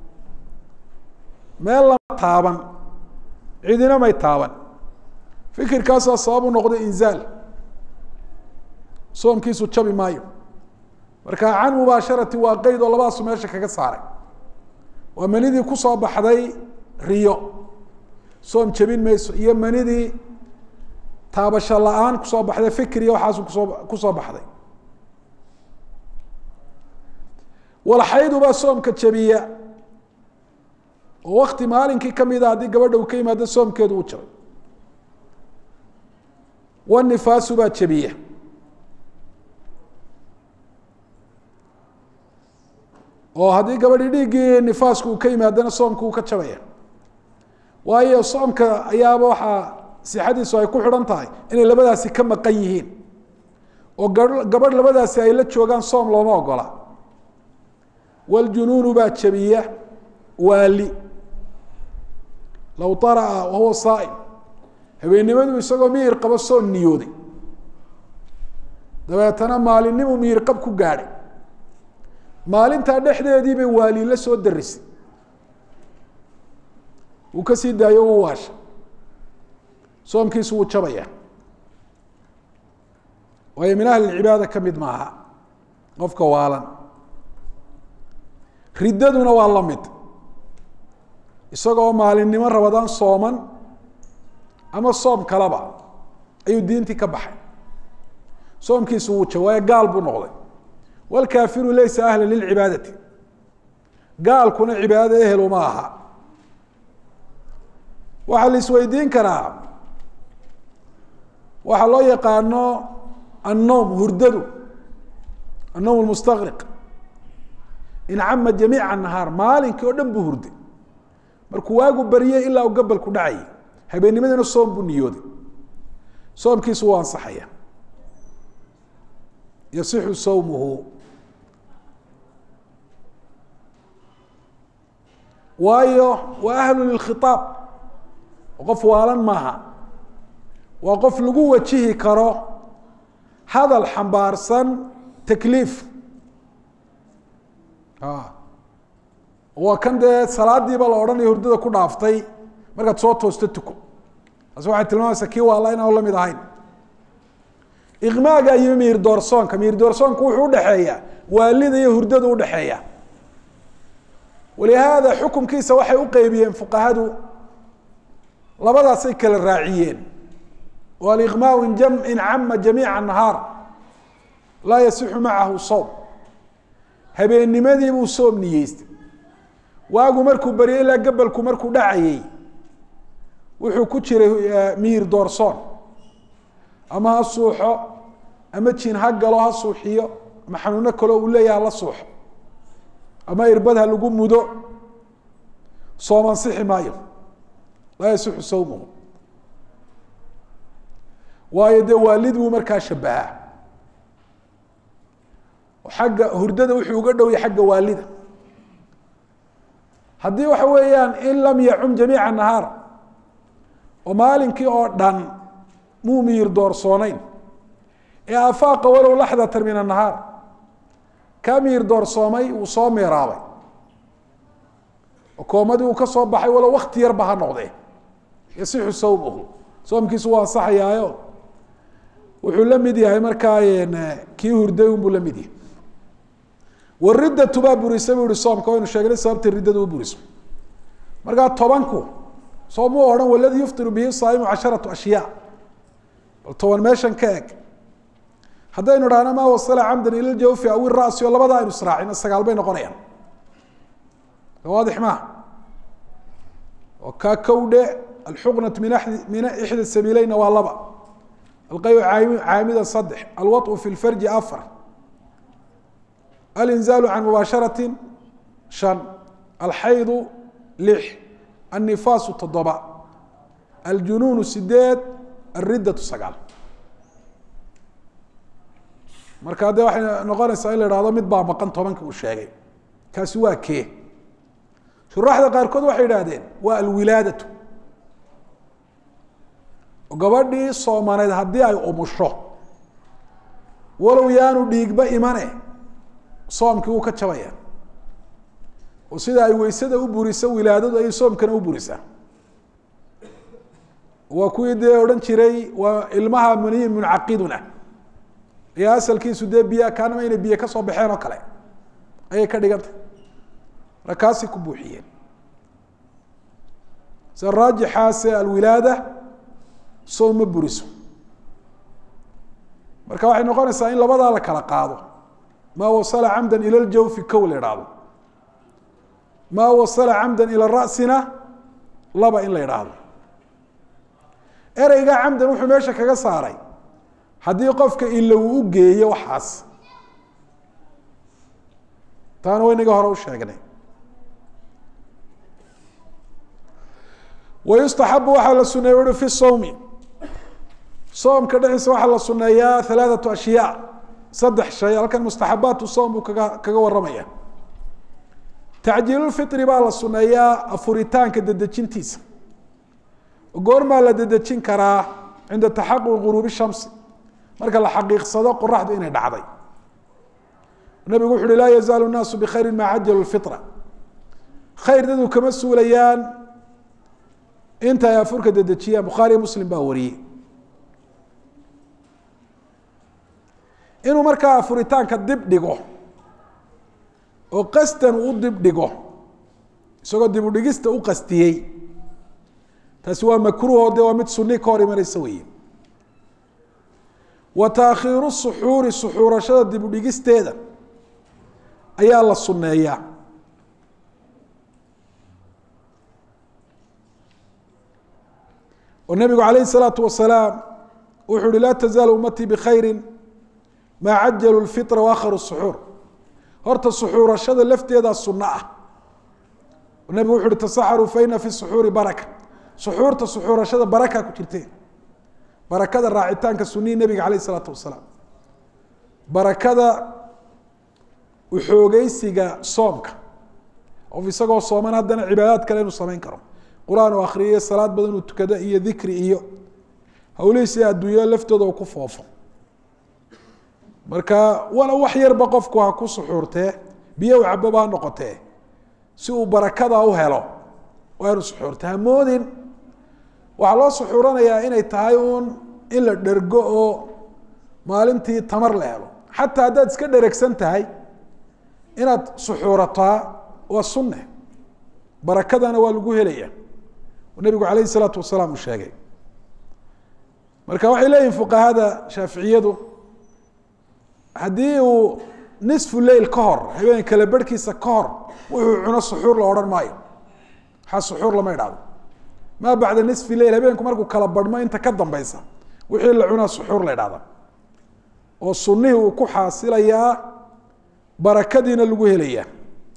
meel lama taaban cidina may taaban fikirkaasaa sabab u noqday inzaal soomkiisu jabi maayo marka can mubaasharati waa qeyd oo labadaasu meesha kaga saaray waa manidii kusoo baxday riyo soom jebin mayso iyo manidii taabasho la-aan kusoo baxday fikriya waxaasu kusoo kusoo baxday walxaydu baa soomka jebiya oo wakti maalinkii kamida haddii gabadha uu ka yimaado soomkeedu uu jabay wanifaasu baa jebiya oo haddii gabadhii dhiiggii nifaasku uu ka yimaadana soomku uu ka jabaya waayo soomka ayaaba waxaa sixadiisu ay ku xidhan tahay inay labadaasi ka maqan yihiin oo gabadh labadaasi ay la joogaan soom looma ogola wljunuunu baa jabiya waali low ara'a wahuwa saaim habeennimadu isagoo miyir qabo soo niyooday dabeetana maalinnimu miyir qab ku gaadhay maalintaa dhexdeedii bay waali la soo darisay uu ka sii daayo u waasha soomkiisu wuu jabaya waayo min ahli cibaada ka mid maaha qofka waalan riddaduna waa la mid isagoo maalinimo rabadaan sooman ama soom kaleba ayuu diintii ka baxay soomkiisu wuu ja waayo gaal buu noqday wlkaafiru laysa ahla lilcibaadati gaalkuna cibaadada ehel uma aha waxaa la isweydiin karaa waxaa loo yaqaano annowm hurdadu annowm mustaqriq incama jamiica nahaar maalinkii oo dhan buu hurday markuu waagu baryay ilaa uu gabalku dhacayay habeennimadina soom buu niyooday soomkiisu wuu ansaxaya yasixu sawmuhu waayo waa ahlu lilkhiaab qof waalan maaha waa qof lagu wajihi karo hadal xambaarsan takliif waa kan dee salaadiiba la odhanaya hurdada ku dhaaftay markaad soo toosto tuko taasi waxay tilmaamaysaa kii waala inaan lamid ahayn iqmaaga iyo miir doorsoonka miir doorsoonka wuxuu udhexeeya waalida iyo hurdada udhexeeya walihaada xukumkiisa waxay uqeybiyeen fuqahadu labadaasay kala raaciyeen o aliqmaau in cama jamiica nahaar laa yasixu macahu sowm habeennimadii buu soom niyeystay waagu markuu baryay ilaa gabalku markuu dhacayey wuxuu ku jiray miir doorsoon ama ha suuxo ama jin ha galo ha suuxiyo ama xanuuno kaleo uu leeyaha la suuxo ama irbad ha lagu mudo soom ansixi maayo laa yasixu sawmuhu waayo dee waalid buu markaa shabahaa xagga hurdada wuxuu uga dhowya xagga waalida haddii waxa weeyaan in lam yacum jamiica nahaar oo maalinkii oo dhan muu miyir doorsooneyn ee afaaqa walow laxdatan min annahaar kaa miyir doorsoomay uu soo meeraabay oo koomadii uu ka soo baxay walow wakti yarba ha noqdee yasixu sawmuhu soomkiisu waa ansaxayaayo wuxuu la mid yahay markaa kii hurday unbuu la mid yahay waridatu baa burisa bu ihi soomka waynu sheegnay sababta riddada u buriso markaa tobanku soom u odhan waladii yuftiru bihi saaimu casharatu ashyaa bal toban meeshan ka eg haddaynu dhahno maa wasala camdan ila ljawfi aw irasi oo labada aynu israacino sagaal bay noqonayaan waadix maaha oo kaa kowdhe alxuqnat min min ixda sabiileyna waa laba alqayu caamida saddex alwaطu fi lfarji afar alinzaalu can mubaasharati shan alxaydu lix annifaasu toddoba aljunuunu sideed alriddatu sagaal marka de waxay noqonaysaa in la ihahdo mid baa maqan tobanka uu sheegay kaasi waa kee shuraaxda qaarkood waxay idhahdeen waa alwilaadatu gabadhii soomaneed haddii ay umusho walow yaanu dhiigba imane soomkii wuu ka jabaya oo sida ay weysada u buriso wilaadadu ay soomkana u burisaa waa kuwii dee odhan jiray waa ilmaha muniyin muncaqiduna iyo asalkiisu dee biya kaanama inay biyo kasoo baxeen oo kale ayay ka dhigantay markaasay ku buuxiyeen sida raajixaase alwilaada soom ma buriso marka waxay noqonaysaa in labadaa la kala qaado maa wasala camda ila ljawfi kow la idhaahdo maa wasala camda ila rasina laba in la idhaahdo ereyga camdan wuxuu meesha kaga saaray haddii qofka ila uu u geeyo waxaas taana waynaga hore u sheegnay wayustaxabu waxaa la suneeye ui fi sawmi soomka dhexdiisa waxaa la suneeyaa halaathatu ashyaa saddex shay halkan mustaxabaatu soom buu kaga kaga warramaya tacjiilulfitri baa la suneeyaa afuritaanka dedejintiisa goormaa la dedejin karaa cinda taxaquq guruubi shamsi marka la xaqiiqsado qoraxdu inay dhacday nabigu wuxu uhi laa yazaalu naasu bikhayri maa cajalu lfitra khayr dadu kama suulayaan inta ay afurka dedejiyaan bukhaariyo muslim baa wariyey inuu markaa afuritaanka dib dhigo oo qasdan u dib dhigo isagoo dib udhigista u qastiyey taasi waa makruuho de waa mid suni ka hor imanaysa weeye wa taakhiiru suxuuri suxuurashada dib udhigisteeda ayaa la sunneeyaa oo nabigu calayh الsalaatu wasalaam wuxuu uhi laa tazaalu ummatii bikhayri maa cajalu lfitra waakharu suxuur horta suxuurashada lafteedaa sunno ah nabigu wuxu uhi tasaxaruu faina fi suxuuri baraka suxuurta suxuurashada baraka ku jirteen barakada raacitaanka sunihi nebiga calayh isalaatu wasalaam barakada uxoogeysiga soomka qof isagoo sooman haddana cibaadaad kale inuu samayn karo qur-aan uu akriyo salaad badan uu tukado iyo dikri iyo hawlihiisi adduunya laftooda uu ku foofo marka wala wax yarba qofku ha ku suxuurtee biyo u cababa ha noqotee si uu barakada u helo waa inu suxuurta hamoodin waxaa loo suxuuranayaa inay tahay uun in la dhergo oo maalintii tamar la helo xataa haddaad iska dheregsan tahay inaad suxuurataa waa sunne barakadana waa lagu helaya nabigu calayh isalaatu wasalaam uu sheegay marka waxay leeyihin fuqahada shaaficiyadu haddii uu nisfu leil ka hor habeen kale berhkiisa ka hor wuxuu cuno suxuur la odhan maayo waxaa suxuur lama idhahdo maa bacda nisfi leil habeenku markuu kala barhmo inta ka dambeysa wixii la cunaa suxuur la idhahda oo sunihii uu ku xaasilayaa barakadiina lagu helayaa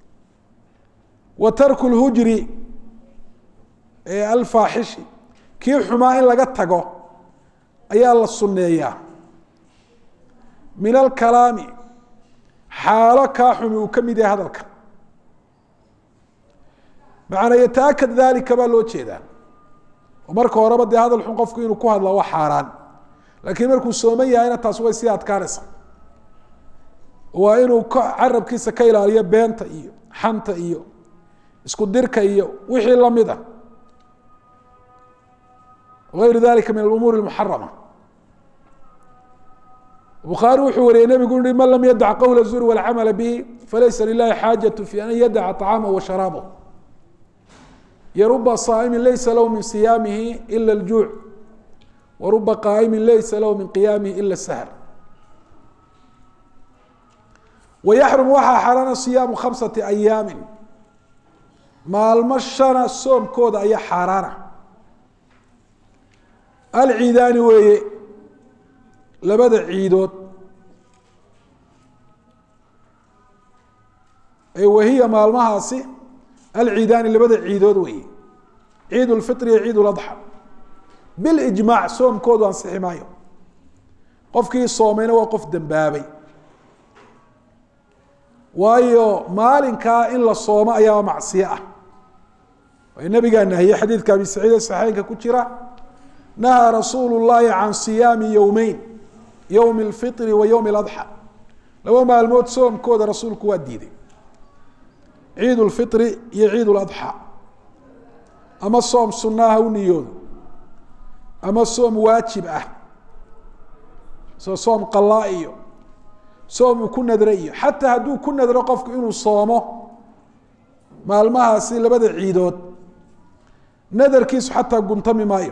wa tarku lhujri ee alfaaxishi kii xumaa in laga tago ayaa la sunneeyaa min alkalaami xaalo kaa xumi uu ka mid yahay hadalka macanaa yataakad dalika baa loo jeedaa oo marka horeba dee hadal xun qofku inuu ku hadla waa xaaraan laakiin markuu sooman yahayna taas way sii adkaanaysa waa inuu ka carabkiisa ka ilaaliyo beenta iyo xanta iyo isku dirka iyo wixii lamid a ayru dalika min alumuuri اmuxarama bukhaari wuxuu wariyey nebigu uhi man lam yadac qowla zuri walcamala bihi falaysa lilahi xaajaة fi an yadaca طacaamah wa sharaabah yaruba saa'imi laysa lahu min siyaamihi ila اljuuc waruba qaa'imi laysa lahu min qiyaamihi ila اsahr wayaxrum waxaa xaraana siyaamu khamsati ayaami maalmo shana soomkooda ayaa xaaraana alciidaani weeye labada ciidood ee wahiya maalmahaasi alciidaani labada ciidood weeye ciid lfitr iyo ciid ladxa bilijmaac soomkoodu ansixi maayo qofkii soomayna waa qof dembaabay waayo maalinkaa in la soomo ayaaba macsiyo ah way nabigaa nahiyey xadiidka abi saciid ee saxeynka ku jira nahaa rasuulu llahi can siyaami yowmeyn yowmi اlfitri wa yowmi اladxa laba maalmood soomkooda rasuulku waa diiday ciid lfitri iyo ciid ladxa ama soom sunaa ha u niyoodo ama soom waajib ah soo soom qalaa iyo soom uu ku nadro iyo xataa hadduu ku nadro qofku inuu soomo maalmahaasi labada ciidood nadarkiisu xataa guntami maayo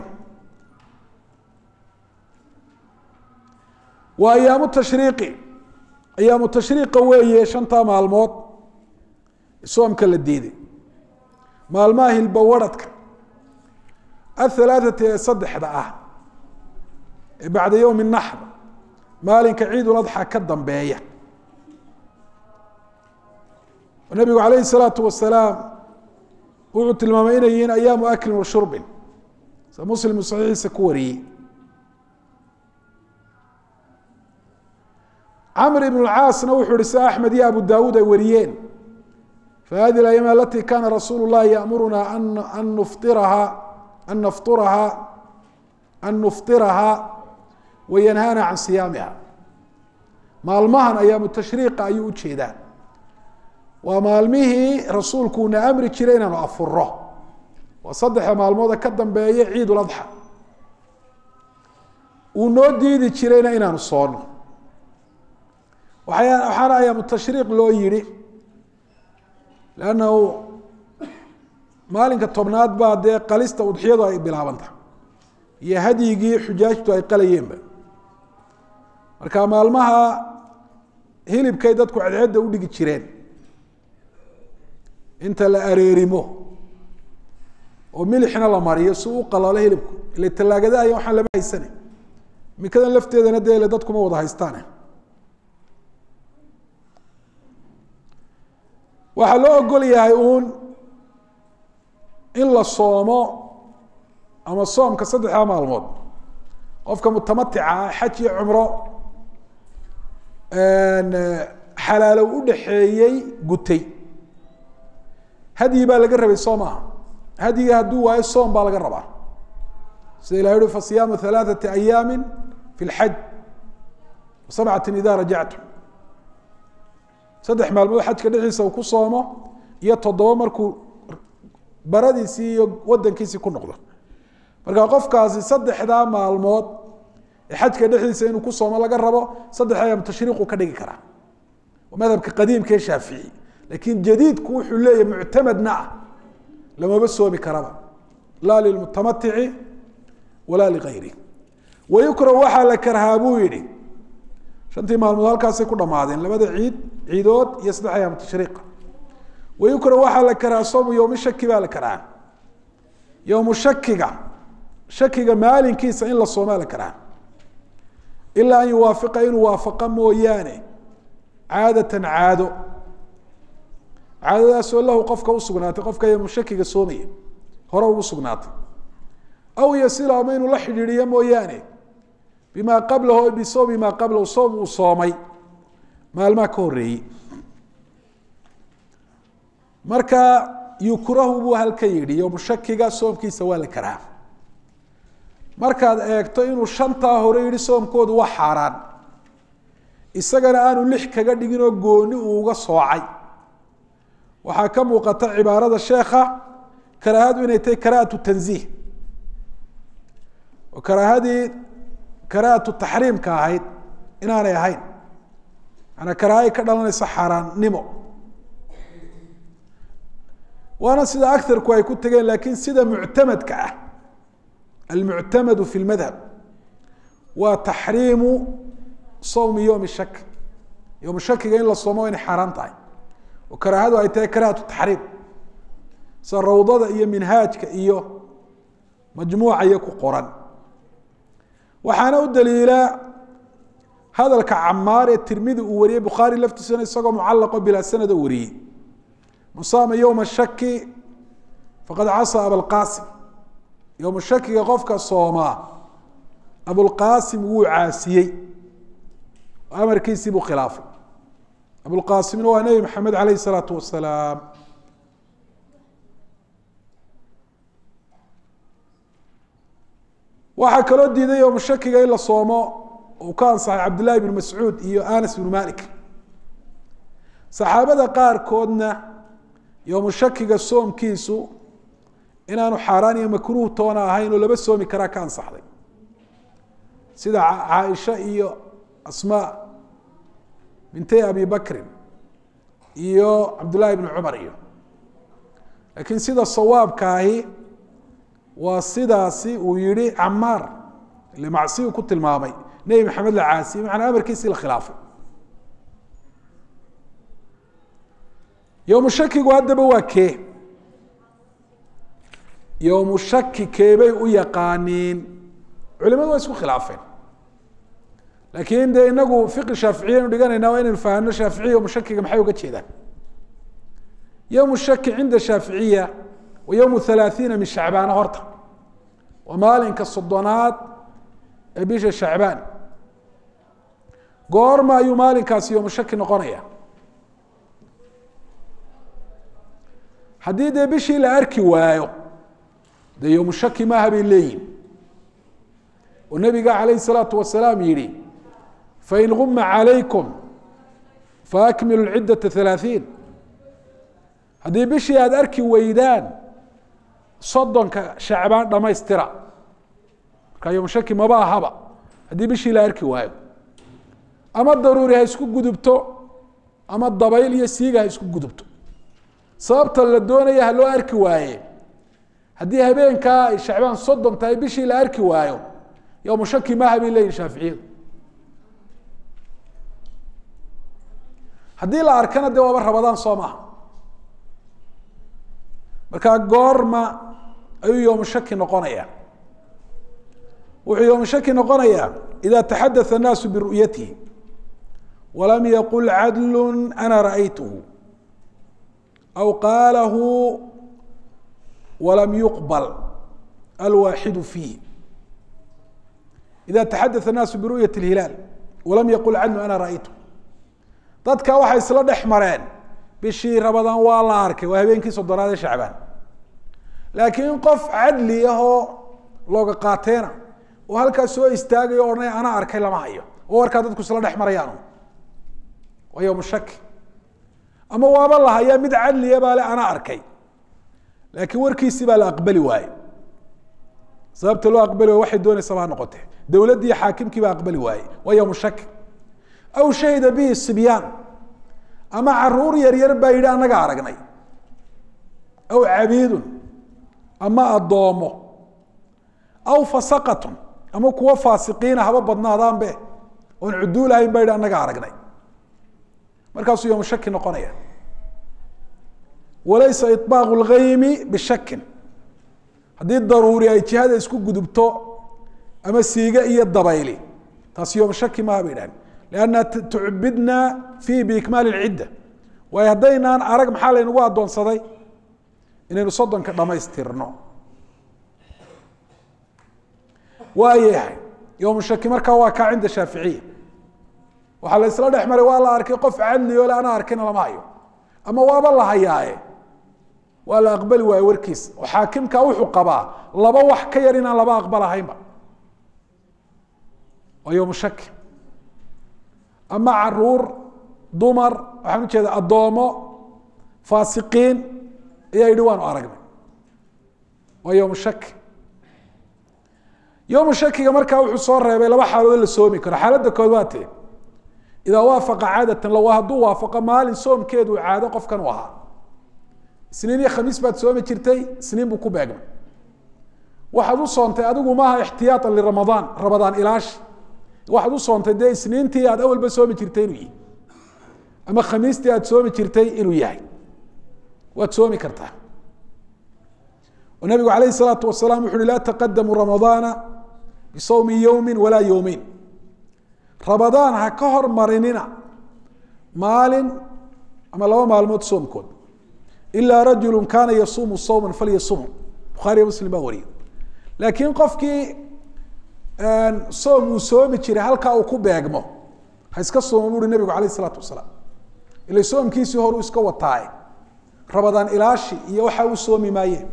waa ayaamu tashriiqi ayaamu tashriiqa weeye shantaa maalmood soomka la diiday maalmaha hilbawaradhka athalaathati ee saddexda ah ee bacda yowmi naxr maalinka ciidul adxa ka dambeeya nabigu calayhi salaatu wasalaam wuxuu tilmaamay inay yihiin ayaamu aklin wa shurbin sa muslim saxiixiisa ku wariyey camr ibn اcaasna wuxuu ihi si axmed iyo abu dawuud ay wariyeen fahadi اأyam alati kana rasuul الlahi yamuruna an nufiraha an nafطuraha an nufطiraha wayanhana can siyaamiha maalmahan ayaamu tashriiqa ayuu ujeedaa waa maalmihii rasuulkuuna amri jiray inaanu afuro waa saddexda maalmooda ka dambeeya ciid uladxa uu noo diidi jirayna inaanu soono waay waxaana ayaamu tashriiq loo yihi lannahu maalinka tobnaad baa dee qalista udxiyadu ay bilaabanta iyo hadyigii xujaajtu ay qalayeenba marka maalmaha hilibkay dadku cadceedda udhigi jireen inta la areerimo oo milixna la mariyo si u qalalo hilibku ile tallaagada aya waxaan lama haysana mikadan lafteedana dee ile dadkuma wada haystaane waxaa loo ogol yahay uun in la soomo ama soomka saddexdaa maalmood qofka mutamatica ah xaj iyo cumro xalaalow udhaxeeyey gutay hadyi baa laga rabay soo maaha hadyiga hadduu waayo soom baa laga rabaa sida ilah uhi fasiyaamu halaaثati ayaami fi اlxaj sabcati ida rajactum saddex maalmood xajka dhexdiisa uu ku soomo iyo toddoba markuu baradiisii iyo wadankiisii ku noqdo marka qofkaasi saddexdaa maalmood ee xajka dhexdiisa inuu ku soomo laga rabo saddex ayaam tashriiqu ka dhigi karaa waa madhabka qadiimka ee shaafici laakiin jadiidku wuxuu leeyahy muctamadna ah lamaba soomi karaba laa lilmutamatici walaa ligayri wayukrahu waxaa la karhaa buu yihi shantii maalmood halkaasay ku dhamaadeen labada ciid ciidood iyo saddex ayaam tashriiqa wayukrahu waxaa la karhaa soomu yowmi shaki baa la karhaa yowmu shakiga shakiga maalinkiisa in la soomaa la karhaa ilaa an yuwaafiqa inuu waafaqa mooyaane caadatan caado caadadaasoo lahu qofka usugnaatay qofka yowmu shakiga soomaya hore ugu sugnaatay aw yasila ama inuu la xidhiidhiyo mooyaane bima qablahu bisawmi maa qablahu soom uu soomay maalmaha ka horeeyey marka yukrahu buu halka yidhi yowmu shakiga soomkiisa waa la karaa markaad eegto inuu shantaa hore yihi soomkoodu waa xaaraan isagana aanu lix kaga dhigin oo gooni uu uga soocay waxaa ka muuqata cibaarada sheekha karaahadu inay tahay karaahatu tanziih oo karaahadii karaahatu taxriimka ahayd inaanay ahayn maanaa karaahay ka dhalanaysa xaaraannimo waana sida agarku ay ku tegeen laakiin sida muctamadka ah almuctamadu fi lmadhab waa taxriimu sawmi yowmi shak yowm shakiga in la soomo inay xaaraan tahay oo karaahadu ay tahay karaahatu taxriim sida rawdada iyo minhaajka iyo majmuuca iyo ku qoran waxaana u daliila hadalka camaar ee tirmidi uu wariyey bukhaari laftiisana isagoo mucalaqo bilaa sanad oo wariyey man saama yowma shaki faqad casaa abalqasim yowma shakiga qofka soomaa abulqasim wuu caasiyey amarkiisii buu khilaafay abulqasimna waa nebi maxamed aleyh isalaatu wasalaam waxaa kaloo diiday yowma shakiga in la soomo uu ka ansaxay cabdillahi bn mascuud iyo anas bnu malik saxaabada qaarkoodna yowmu shakiga soomkiisu inaanu xaaraan iyo makruuh toona ahayn oo laba soomi karaa ka ansaxday sida caaisha iyo asmaa bintay abi bakrin iyo cabdullaahi bni cumar iyo laakiin sida sawaabkaahi waa sidaasi uu yihi camaar ile macsi uu ku tilmaamay nebi maxamed la caasiyey macanaa amarkiisii la khilaafay yowmu shakigu haddaba waa kee yowmu shaki keebay u yaqaaniin culimadu waa isku khilaafeen laakiin dee inagu fiqi shaaficiya aynu dhiganayna waa inaynu fahamno shaaficiya yowmu shakiga maxay uga jeedaan yowmu shaki cinda shaaficiya wa yowmu halaathiina min shacbaana horta waa maalinka soddonaad ee bisha shacbaan goorma ayuu maalinkaasi yoomu shaki noqonaya haddii dee bishii la arki waayo dee yoomu shaki maaha bay leeyihin oo nabiga calayh الsalaatu wasalaam yihi fain guma calaykum faakmilu ciddaةa ثalaaثiin haddii bishii aada arki weydaan soddonka shacbaan dhamaystira markaa yoomu shaki maba ahaba haddii bishii la arki waayo ama daruuri ha isku gudubto ama dabayl iyo siiga ha isku gudubto sababta la doonaya ha loo arki waaye haddii habeenkaa ay shacbaan soddon tahay bishii la arki waayo yowmu shaki maaha bay leyihin shaaficiyadu haddii la arkana dee waaba rabadaan soo maaha markaa goorma ayuu yowmu shaki noqonaya wuxuu yowmu shaki noqonayaa ida taxadatha الnaasu biru'yatihi walam yaqul cadlu ana ra'aytuhu aw qaalahu walam yuqbal alwaaxidu fiih ida taxadatha الnaasu biru'yati اlhilaal walam yaqul cadlu ana ra'aytuhu dadka waxay isla dhex mareen bishii rabadaan waa la arkay waa habeenkii soddonaad ee shacbaan laakiin qof cadli ahoo looga qaateena oo halkaas soo istaagayo o odhanaya ana arkay lama hayo oo warkaa dadku isla dhex marayaan waa yowmu shaki ama waaba la hayaa mid cadliya baa le ana arkay laakiin warkiisii baa la aqbali waaye sababta loo aqbali waaye waxay doonaysaba ha noqotee dowladdii xaakimkii baa aqbali waaye waa yowmu shaki aw shahida bihi sibyaan ama caruur yaryar baa yidhi anaga aragnay aw cabiidun ama addoomo aw fasaqatun ama kuwa faasiqiina haba badnaadaanbe oon cuduul ahayn baa yidhi anaga aragnay markaasuu yowmu shaki noqonaya walaysa iطbaaqu اlgaymi bishakin haddii daruuri ay jihada isku gudubto ama siiga iyo dabayli taasi yowmu shaki maha bay dhahan lanna tucbidna fiihi biikmaali اlcidda waayo haddaynaan arag maxaa laynagu addoonsaday inaynu soddonka dhamaystirno waayahay yowmu shaki markaa waa kaa cinda shaaficiya waxaa la isla dhex maray waa la arkay qof cadli o le ana arkina lama hayo ama waaba la hayaaye waa la aqbali waaye warkiisa oo xaakimka wuxuu qabaa laba wax ka yar inaan laba aqbalahaynba waa yowmu shaki ama caruur dumar waxaan ujeeda addoomo faasiqiin ayaa yidhi waanu aragnay waa yowmu shaki yowmu shakiga markaa wuxuu soo reebay laba xaalood la soomi karo xaaladda kood waa tee idaa waafaqa caadatan law hadduu waafaqo maalin soomkeedu caado qofkan u ahaa isniin iyo khamiis baad soomi jirtay isniin buu ku beegmay waxaad u soontay adigu maaha ixtiyaaan liramadaan ramadaan ilaashi waxaad u soontay dee isniintii aad awalba soomi jirtay inuu yihi ama khamiistii aad soomi jirtay inuu yahay waad soomi kartaa oo nabigu alayh الsalaatu wasalaam wuxu uhi laa taqadamu ramadaana bisawmi yowmi walaa yowmeyn ramadaan ha ka hormarinina maalin ama laba maalmood soomkood ilaa rajulu kaana yasuumu sawma falyasumhu bukhaariya muslim baa wariye laakiin qofkii soom uu soomi jiray halkaa uu ku beegmo ha iska soomo buuhi nabigu alayh isalaatu wasalaam ila soomkiisii hor uu iska wataaye rabadaan ilaashi iyo waxa u soomi maayeen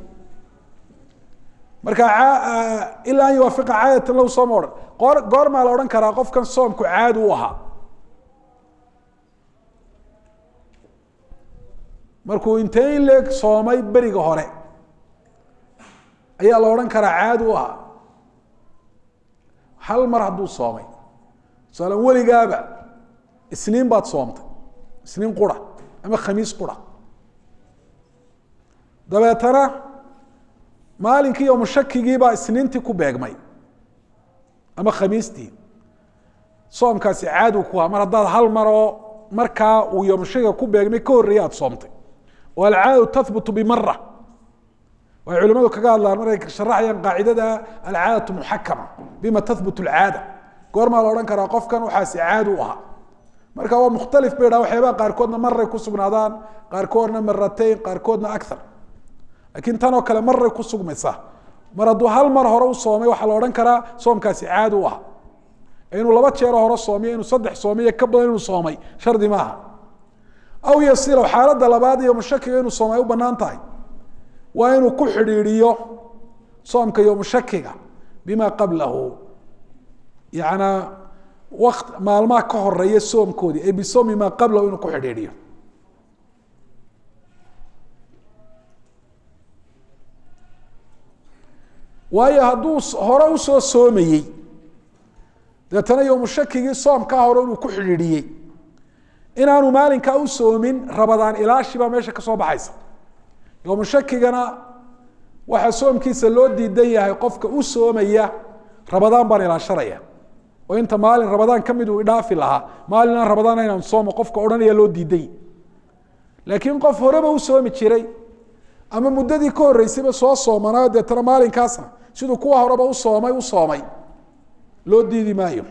marka ilaa an yuwaafiqa caadatan lahu sooma odhan goor goormaa la odhan karaa qofkan soomku caadi u ahaa markuu intee in leeg soomay beriga hore ayaa la odhan karaa caadi u ahaa hal mar hadduu soomay tusaala weligaaba isniin baad soomtay isniin qura ama khamiis qura dabeetana maalinkii yowmu shakigii baa isniintii ku beegmay ama khamiistii soomkaasi caadi ku ahaa mar haddaad hal maroo markaa uu yowmushakiga ku beegmay ka horreeya aad soomtay oo alcaadatu tahbutu bimara waxay culimadu kaga hadlaan markay sharaxayaan qaacidada alcaadatu muxakama bima tahbut alcaada goormaa la odhan karaa qofkan waxaasi caadi u ahaa marka waa mukhtalif bay dhaha waxyaabaha qaarkoodna maray ku sugnaadaan qaarkoodna maratayn qaarkoodna akhar laakiin tan oo kale maray ku sugmaysaa mar hadduu hal mar hore u soomay waxaa la odhan karaa soomkaasi caadi u ahaa inuu laba jeero hore soomiyo inuu saddex soomiyo ka badan inuu soomay shardi maaha aw yasilow xaaladda labaad iyo mushakiga inuu soomay u banaan tahay waa inuu ku xidhiidhiyo soomka iyo mushakiga bima qablahu yanaa wakt maalmaha ka horeeya soomkoodii ay bisoomi maa qablahu inuu ku xidhiidhiyo waayo hadduu hore usoo soomayey deetana yomushakigii soomkaa hore inuu ku xidhiidhiyey inaanu maalinkaa u soomin rabadaan ilaashibaa meesha ka soo baxaysa yomushakigana waxaa soomkiisa loo diidan yahay qofka u soomaya rabadaan baan ilaashanaya oo inta maalin rabadaan ka mid uu idhaafi lahaa maalin aan rabadaan inaan soomo qofka odhanaya loo diiday laakiin qof horeba u soomi jiray ama muddadii ka horreysayba soo soomanaayo deetana maalinkaasna siduu kuwa horeba u soomay u soomay loo diidi maayo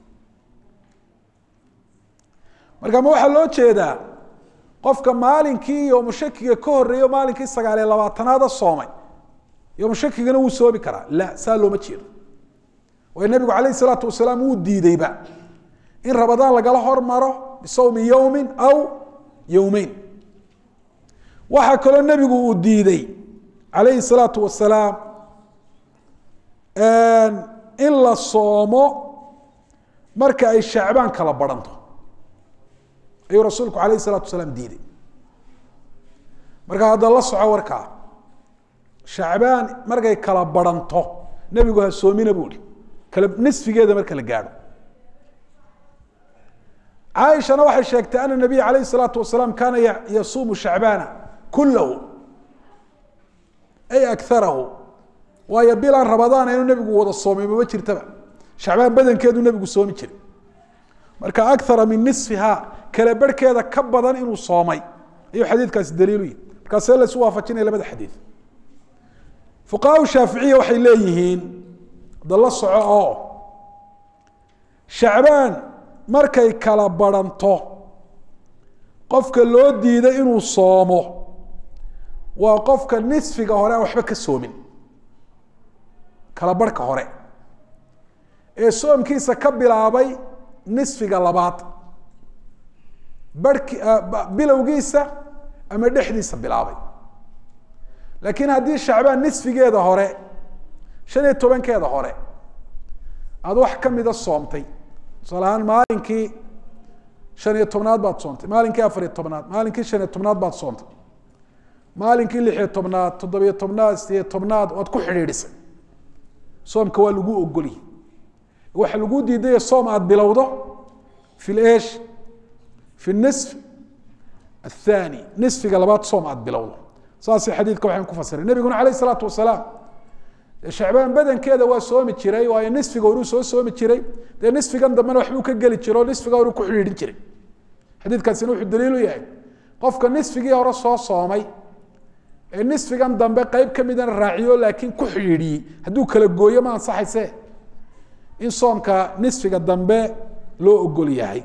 marka ma waxaa loo jeedaa qofka maalinkii yomushakiga ka horreeyo maalinkii sagaaliyo labaatanaada soomay yomushakigana wuu soomi karaa la saa looma jeedo waayo nabigu calayh isalaatu wasalaam wuu diideyba in rabadaan lagala hormaro bisawmi yowmin aw yowmeyn waxaa kaloo nebigu uu diiday calayhi salaatu wasalaam in la soomo marka ay shacbaan kala baranto ayuu rasuulku alayh الsalaatu wasalaam diiday marka hadda la soco warkaa shacbaan markay kala baranto nebigu ha soomina bu ihi kala nisfigeeda marka la gaadho caaishana waxay sheegtay ana nabiy alayh الsalaatu wasalaam kaana yasuumu shacbaana kulahu ay akarahu waayo bilaan rabadaan inuu nebigu wada soomay mama jirtaba shacbaan badankeedu nebigu soomi jiray marka akara min nisfiha kala berhkeeda ka badan inuu soomay ayuu xadiidkaasi daliilu yihi markaasee la isu waafajinaya labada xadiid fuqahaa shaaficiya waxay leeyihiin da la soco oo shacbaan markay kala baranto qofka loo diiday inuu soomo waa qofka nisfiga hore aan waxba ka soomin kala barhka hore ee soomkiisa ka bilaabay nisfiga labaad barhki bilowgiisa ama dhexdiisa bilaabay laakiin haddii shacbaan nisfigeeda hore shan iyo tobankeeda hore aada wax kamida soomtay tusaale ahaan maalinkii shan iyo tobnaad baad soontay maalinkii afar iyo tobnaad maalinkii shan iyo tobnaad baad soontay maalinkii lix iyo tobnaad toddobiyo tobnaad sideyo tobnaad waad ku xidhiidhisay soomka waa lagu ogolyi waxa lagu diidaya soom aada bilowdo fi lesh fi nisf athani nisfiga labaad soom aada bilowdo saasay xadiidka waxaan ku fasiray nebiguna alayh isalaatu wasalaam shacbaan badankeeda waa soomi jiray waayo nisfiga horuu soo soomi jiray dee nisfigan dambena waxbuu ka geli jiro o nisfiga horuu ku xidhiidhin jiray xadiidkaasina wuxuu daliil u yahay qofka nisfigii hore soo soomay ee nisfigan dambe qeyb ka midana raaciyo laakiin ku xidhiidhiyey hadduu kala gooyo ma ansaxayse in soomka nisfiga dambe loo ogol yahay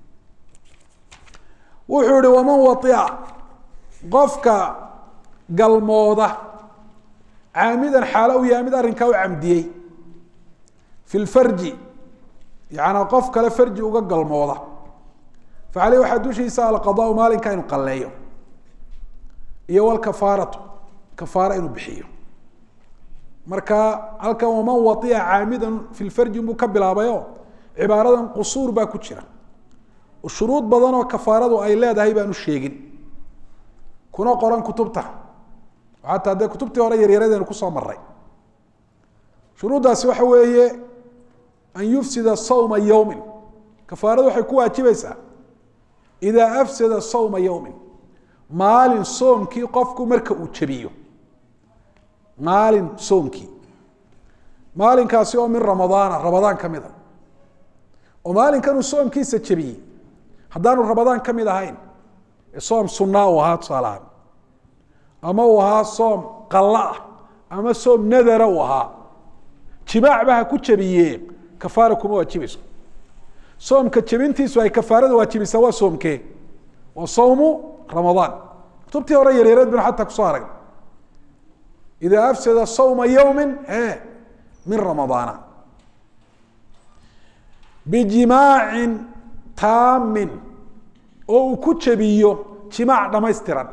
wuxuu ihi waman waia qofka galmooda caamidan xaalo u yahay mid arrinkaa u camdiyey fi lfarji yacanaa qof kale farji uga galmooda fa caleyh waxaa dushiisa alqadaau maalinka inu qalleeyo iyo walkafaaratu kafaara inuu bixiyo marka halkan waman waia caamidan fi lfarji buu ka bilaabayo cibaaradan qusuur baa ku jira shuruud badan oo kafaaradu ay leedahay baanu sheegin kuna qoran kutubta xataa dee kutubtii hore yaryaradeynu kusoo maray shuruuddaasi waxa weeye an yufsida sawma yowmin kafaaradu waxay ku waajibaysaa idaa afsada sawma yowmin maalin soomkii qofku marka uu jebiyo maalin soomkii maalinkaasi oo min ramadaana ramadaan ka mida oo maalinkan uu soomkiisa jebiyey haddaanu ramadaan ka mid ahayn ee soom sunaa uu ahaa tusaalahaan ama uu ahaa soom qalla ah ama soom nadara uu ahaa jimaacba ha ku jebiye kafaara kuma waajibayso soomka jebintiisu ay kafaarada waajibaysaa waa soomkee waa sawmu ramadaan kutubtii hore yaryareed binu xataa kusoo aragna idaa afsada sawma yowmin e min ramadaana bijimaacin taamin oo uu ku jabiyo jimaac dhamaystiran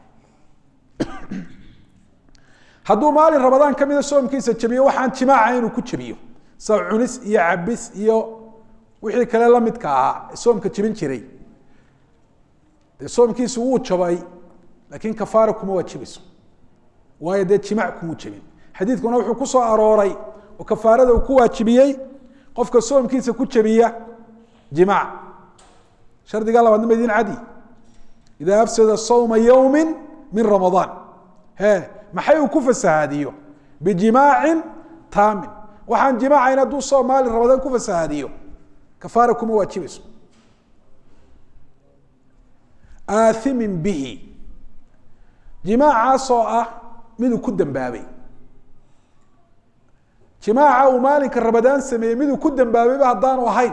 hadduu maalin rabadaan ka mida soomkiisa jabiyo waxaan jimaaca inuu ku jabiyo sa cunis iyo cabis iyo wixii kale lamidka ahaa soomka jebin jiray dee soomkiisu wuu jabay laakiin kafaara kuma waajibayso waayo dee jimaac kumuu jebin xadiidkuna wuxuu ku soo arooray oo kafaarada uu ku waajibiyey qofka soomkiisa ku jabiya jimaac shardiga labaadna ma idin cadi ida afsada sawma yowmi min ramadaan he maxay uu ku fasahaadiyo bijimaacin taamin waxaan jimaacayn hadduu soom maalin ramadaan ku fasahaadiyo kafaara kuma waajibayso aathimin bihi jimaacaasoo ah miduu ku dambaabay jimaaca uu maalinka rabadaan sameeyey miduu ku dambaabayba haddaanu ahayn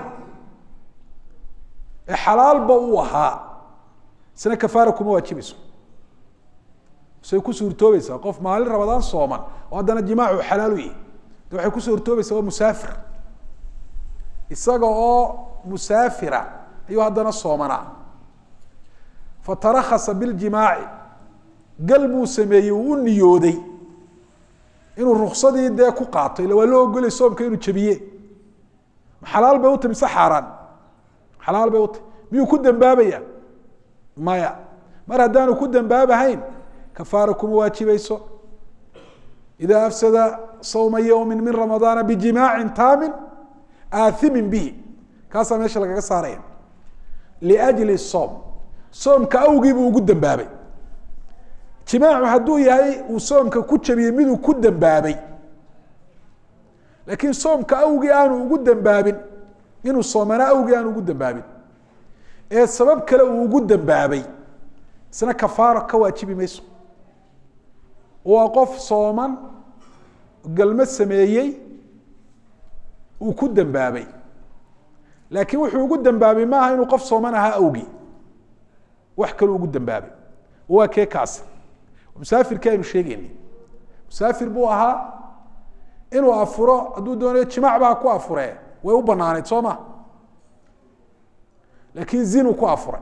ee xalaalba uu ahaa isna kafaara kuma waajibayso say ku suurtoobaysaa qof maalin rabadaan sooman oo haddana jimaacu xalaalu yahi de waxay ku suurtoobaysaa waa musaafir isaga oo musaafira ayuu haddana soomanaa fatarakasa biljimaaci gal buu sameeyey uu u niyooday inuu ruksadii dee ku qaato illa waa loo ogolay soomka inuu jabiye xalaal bay uta mise xaaraan xalaal bay uta miyuu ku dambaabaya maya mar haddaanu ku dambaabahayn kafaara kuma waajibayso ida afsada sawma yowmi min ramadaana bijimaacin taamin aathimin bihi kaasaa meesha lagaga saaraya liajli soom soomka awgii buu ugu dambaabay jimaacu hadduu yahay uu soomka ku jabiyey miduu ku dambaabay laakiin soomka awgii aanu ugu dambaabin inuu soomanaa awgii aanu ugu dambaabin ee sabab kale uu ugu dambaabay isna kafaaro ka waajibi mayso waa qof sooman galmo sameeyey uu ku dambaabay laakiin wuxuu ugu dambaabay maaha inuu qof sooman ahaa awgii wax kaluu ugu dambaabay waa kee kaasi musaafirkii aynu sheegeynay musaafir buu ahaa inuu afuro hadduu doonayo jimaac ba ha ku afuree way u banaaneyd soo ma laakiin zinuu ku afuray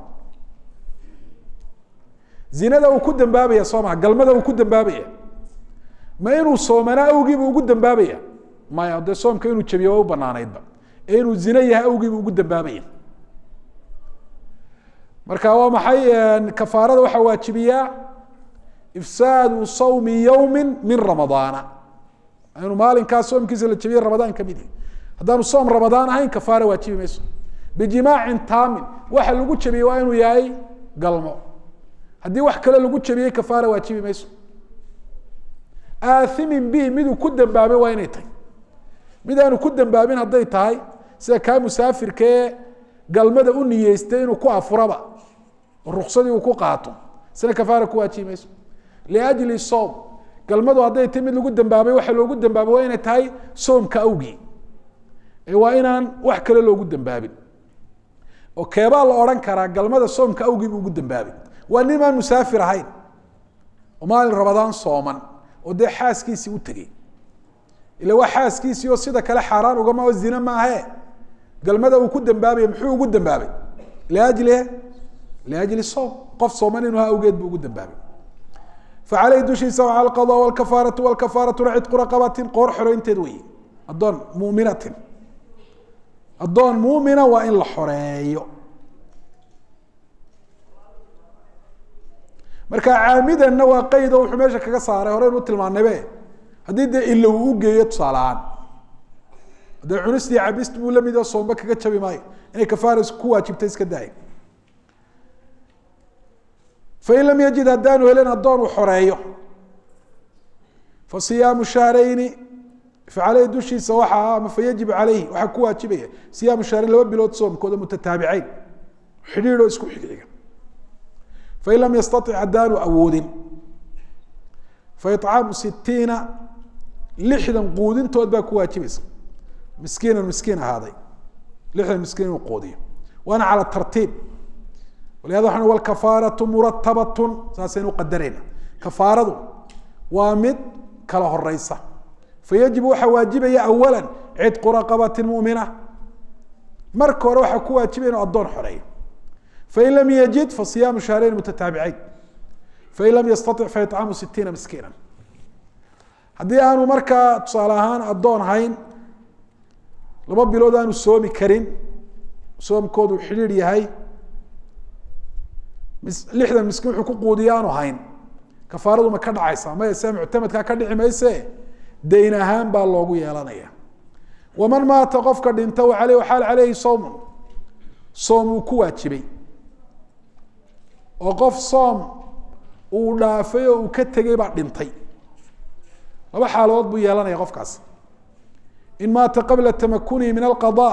zinada uu ku dambaabaya soo maha galmada uu ku dambaabaya ma inuu soomanaa awgiibu ugu dambaabaya maya dee soomka inuu jabiyo way u banaaneydba ee inuu zino yahay awgiibu ugu dambaabaya marka waa maxay kafaarada waxaa waajibiyaa ifsaadu sawmi yowmi min ramadaana inuu maalinkaa soomkiisa la jabiye ramadaan kamid yahi haddaanu soom ramadaan ahayn kafaara waajibi mayso bijimaacin taamin waxa lagu jabiyey waa inuu yahay galmo haddii wax kale lagu jabiyey kafaara waajibi mayso aathimin bihi miduu ku dambaabay waa inay tahay mid aanu ku dambaabin hadday tahay sida kaa musaafirka ee galmada u niyeystay inuu ku afuraba oo ruksadii uu ku qaato isna kafaara ku waajibi mayso liajli soom galmadu hadday tahay mid lagu dambaabay waxa loogu dambaabay waa inay tahay soomka awgii ee waa inaan wax kale loogu dambaabin oo keebaa la odhan karaa galmada soomka awgii buu ugu dambaabay waa nin aan musaafir ahayn oo maalin rabadaan sooman oo dee xaaskiisii u tegey ila waa xaaskiisii oo sida kale xaaraan ugama oo zine maahe galmada uu ku dambaabaya muxuu ugu dambaabay liajli liajli soom qof sooman inuu ha awgeed buu ugu dambaabay facaleyh dushiisa waca alqada walkafaaratu walkafaaratuna cidqu raqabatin qoor xoreynteed wey addoon muminatin addoon muumina waa in la xoreeyo marka caamidanna waa qeydo wuxuu meesha kaga saaray horeynu tilmaanaybe haddii dee ilo uu u geeyo tusaale ahaan haddee cunistii cabist buu lamid oo soomba kaga jabi maayo inay kafaara ku waajibta iska daaya fain lam yajid haddaanu helin addoon uu xoreeyo fa siyaamu shahrayni facaleyhi dushiisa waxaa ama fayajib caleyhi waxaa ku waajibaya siyaamu shahrayn laba bilood soomkooda mutataabiceyn xidhiidoo isku xigxiga fain lam yastatic haddaanu awoodin faicaamu sitiina lixdan quudintood baa ku waajibaysa miskiinan miskiin ahaaday lixdan miskiin inuu quudiyo waana cala tartiib walihada waxaan walkafaaratu muratabatun saasaynu qadarayna kafaaradu waa mid kala horeysa fayajibu waxaa waajibaya awala cidqu raqabati mumina marka hore waxaa ku waajibay inuu addoon xoreeyo fain lam yajid fasiyaamu shahreyn mutataabiceyn fain lam yastatic faicaamu sitiina miskiina haddii aanu markaa tusaale ahaan addoon hayn laba bilood aanu soomi karin soomkoodu xidhiir yahay lixdan miskiin wuxuu ku quudiya aanu hayn kafaaradu ma ka dhacaysa maya sia muctamadkaa ka dhici mayse dayn ahaan baa loogu yeelanaya waman maata qofka dhinta aley xaal caleyhi sawmun soom uu ku waajibay oo qof soom uu dhaafay oo uu ka tegay baa dhintay laba xaaladood buu yeelanaya qofkaas in maata qabla tamakunihi min alqada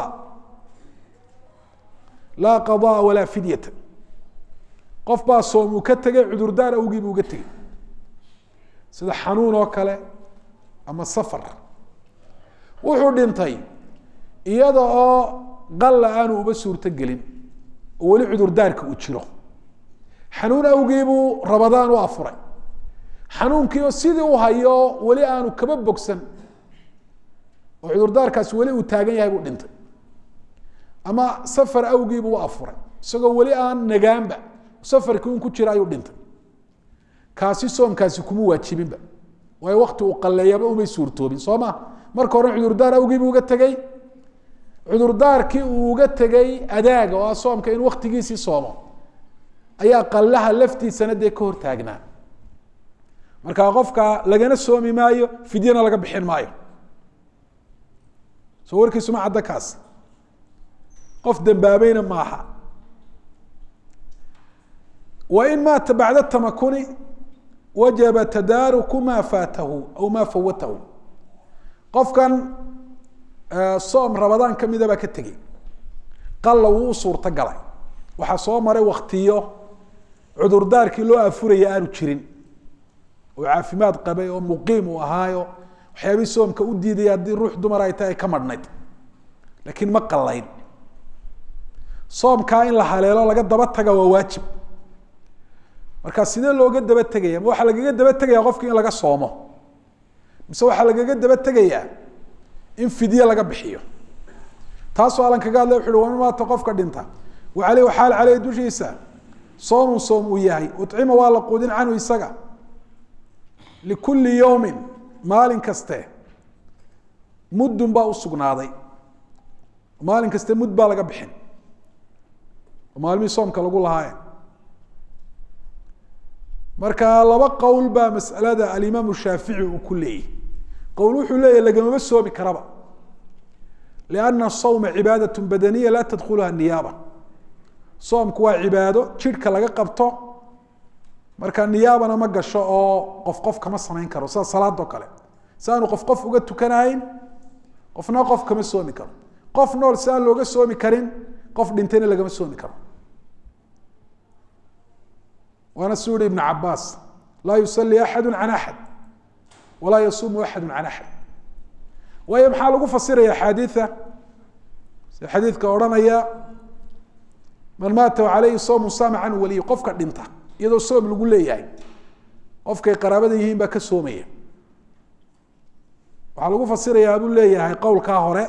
laa qadaa walaa fidyata qof baa soom uu ka tegay cudurdaar awgii buu uga tegey sida xanuun oo kale ama safar wuxuu dhintay iyada oo qalla aanu uba suurto gelin oo weli cudurdaarka uu jiro xanuun awgii buu rabadaan u afuray xanuunkii oo sidii u hayo weli aanu kaba bogsan oo cudurdaarkaasi weli uu taagan yahay buu dhintay ama safar awgii buu u afuray isagoo weli aan nagaanba safarkii un ku jira ayuu dhintay kaasi soomkaasi kuma waajibinba waayo wakti uu qalleeyaba umay suurtoobin soo ma marka hore cudurdaar awgii buu uga tegey cudurdaarkii uu uga tegey adaaga oo ah soomka in waktigiisii soomo ayaa qallaha laftiisana dee ka hortaagnaa marka qofka lagana soomi maayo fidyana laga bixin maayo soo warkiisuma cadda kaas qof dambaabayna maaha wain maata bacda tamakuni wajaba tadaaruku ma faatahu aw ma fawatahu qofkan soom rabadaan kamida baa ka tegey qalla wuu u suurto galay waxaa soo maray waktiyo cudurdaarkii loo afuraya aanu jirin oo caafimaad qabay oo muqiim uu ahaayo waxyaabihii soomka u diidaya haddii ruux dumar ay tahay ay ka madhnayd laakiin ma qallayn soomkaa in la haleelo laga daba taga waa waajib marka sidee looga daba tegaya ma waxaa lagaga daba tegaya qofki in laga soomo mise waxaa lagaga daba tegayaa in fidye laga bixiyo taasoo alan kaga hadlay wuxu uhi waman maata qofka dhinta wa aleyh xaal caleyh dushiisa soomun soom uu yahay ucima waa la quudin canhu isaga likulli yowmin maalin kaste muddun baa usugnaaday maalin kaste mud baa laga bixin maalmihii soomka lagu lahaaye marka laba qowl baa masalada alimaam shaafici uu ku leeyahy qowl wuxuu leeyahy lagamama soomi karaba lianna sawma cibaadaة badaniya laa tadkuluha niyaaba soomku waa cibaado jidhka laga qabto marka niyaabana ma gasho oo qof qof kama samayn karo sida salaadoo kale si aanu qof qof uga tukanahayn qofna qof kama soomi karo qof nool si aan looga soomi karin qof dhintayna lagama soomi karo waana su yihi ibn cabaas laa yusali axadu can axad walaa yasuumu axadu can axad waayo maxaa lagu fasiraya axaadiia si xadiidka odhanaya man maata aleyhi soomu saama canhu waliy qofka dhinta iyadoo soom lagu leeyahay qofkay qaraabada yihiin baa ka soomaya waxaa lagu fasirayaa buu leeyahay qowlkaa hore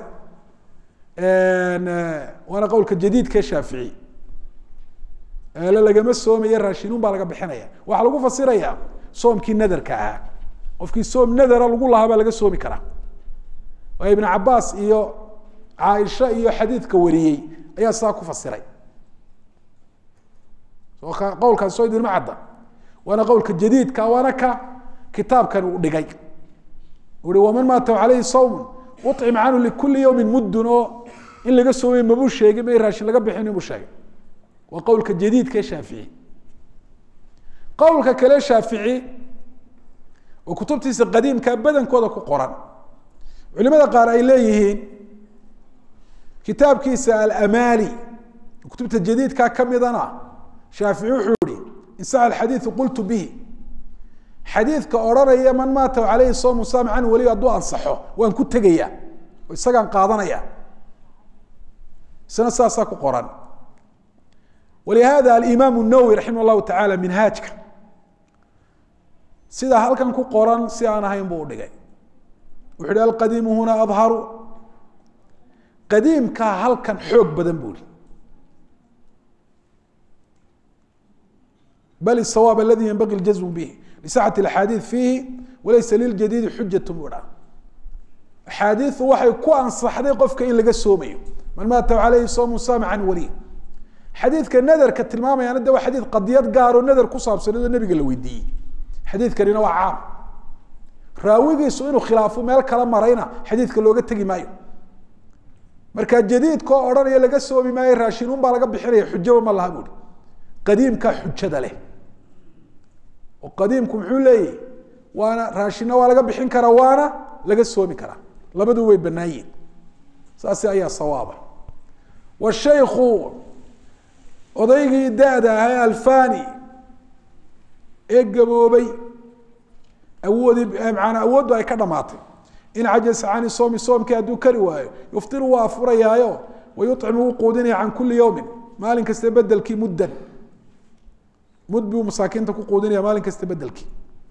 waana qowlka jadiidka shaafici eele lagama soomaya raashinuun baa laga bixinaya waxaa lagu fasiraya soomkii nadarka ahaa qofkii soom nadara lagu lahaa baa laga soomi karaa waayo ibn cabaas iyo caaisha iyo xadiidka wariyey ayaa sidaa ku fasiray qowlkaasi soo idinma cadda waana qowlka jadiidka waana ka kitaabkan uu dhigay ui waman maata aleyhi sawmun ucim canhu likuli yawmin muddun oo in laga soomay mabuu sheegin ma raashin laga bixin inuu sheegay waa qowlka jadiidka ee shaafici qowlka kale shaafici oo kutubtiisa qadiimka badankooda ku qoran culimada qaar ay leeyihiin kitaabkiisa alamaali kutubta jadiidka kamidana shaafici wuxuu yihi in sax alxadiidu qultu bihi xadiidka odhanaya man maata aleyhi soomu saam canhu weli hadduu ansaxo waan ku tegaya oo isagaan qaadanaya isna saasaa ku qoran walihada alimaam الnawowi raximah llahu taعala minhaajka sidaa halkan ku qoran si aan ahayn buu udhigay wuxu uhi alqadiimu huna adharu qadiimkaa halkan xoog badan buu ihi bal الsawaab aladi ynbagi اljazm bih lisaxat اaxaadiiث fiihi walaysa liljadiidi xujat buu dha axaadiiu waxay ku ansaxday qofka in laga soomayo man maata alayhi soomu saama can waliy xadiidka nadarka tilmaamayaana de waa xadiid qadiyad gaaroo nadar ku saabsanadoo nabiga la weydiiyey xadiidkanina waa caam raawigiisu inuu khilaafo meel kala marayna xadiidka looga tegi maayo marka jadiidka oo odhanaya laga soomi maayo raashinuun baa laga bixinaya xujaba ma laha buuri qadiimkaa xujada leh oo qadiimku muxuu leeyahy waana raashina waa laga bixin karaa waana laga soomi karaa labadu way banaan yihin saasi ayaa sawaaba washayku odaygii da-da ahaa alfani ee gaboobay awoodi maanaa awooddu ay ka dhamaatay in cajasa cani soomi soomkii hadduu kari waayo yuftiru waa afurayaayo wayucimu wuu quudinaya can kuli yowmin maalin kasta bedelkii muddan mud buu masaakiinta ku quudinaya maalin kasta bedelkii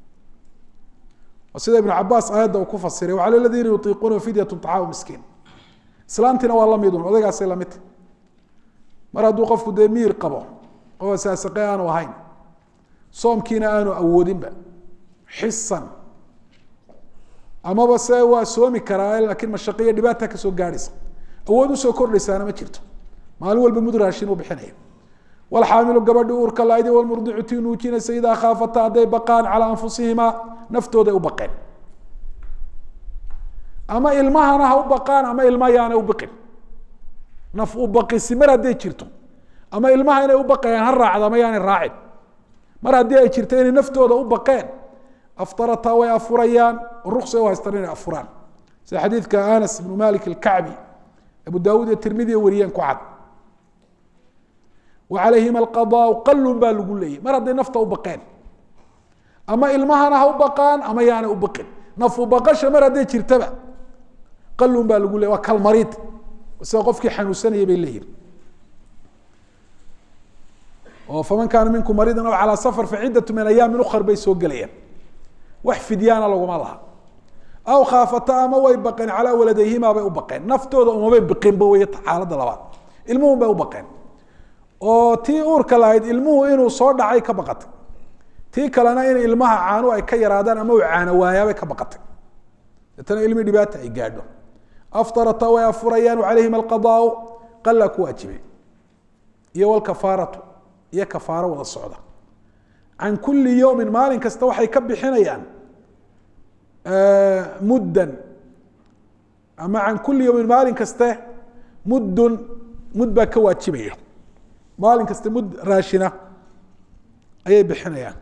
sida ibn cabaas aayadda uu ku fasiray wacala ladiina yutiiquuna fidyatu طacaamu miskiin islaantiina waa lamidun odaygaasay lamidta mar hadduu qofku dee miir qabo oo saasaqe aanu ahayn soomkiina aanu awoodinba xisan amaba se waa soomi karaa laakiin mashaqiyo dhibaata kasoo gaadhaysa awood usoo kordhaysaana ma jirto maalin walba mud raashin uu bixinaya walxaamilu gabadhi uurka laaydi walmurdicu tii nuujinaysa idaa khaafata hadday baqaan calaa anfusihimaa naftooday u baqeen ama ilmahana ha u baqaan ama ilma yaanay u biqin naf u baqisi mar hadday jirto ama ilmaha inay u baqayaan ha raacdo ama yaanay raacin mar haddii ay jirto inay naftooda u baqeen aftarataa way afurayaan ruqsa u haystaan inay afuraan sida xadiidka anas ibnu malik alkacbi abu daawuud iyo tirmidiya wariyeen ku cad wa calayhima alqadaau qalun baa lagu leeyay mar hadday nafta u baqeen ama ilmahana ha u baqaan ama yaanay u baqin nafu baqasha mar hadday jirtaba qalun baa lagu leeyay waa kalmariid sida qofkii xanuunsanaya bay leeyihin oo faman kaana minkum mariidan aw calaa safar faciddatu min ayaamin ukar bay soo gelayaan wax fidyaana laguma laha aw khaafata ama way baqeen calaa waladayhimaa bay u baqeen naftooda umabay biqinba wey xaaladda labaad ilmuhun bay u baqeen oo tii uurka lahayd ilmuhu inuu soo dhacay ka baqatay tii kalena in ilmaha caanu ay ka yaraadaan ama uu caano waayaabay ka baqatay deetana ilmi dhibaata ay gaadho aftarata way afurayaan calayhim alqadaau qalla ku waajibay iyo walkafaaratu iyo kafaaro wada socda can kuli yowmin maalin kasta waxay ka bixinayaan muddan ama can kuli yowmin maalin kaste muddun mud baa ka waajibaya maalin kaste mud raashina ayay bixinayaan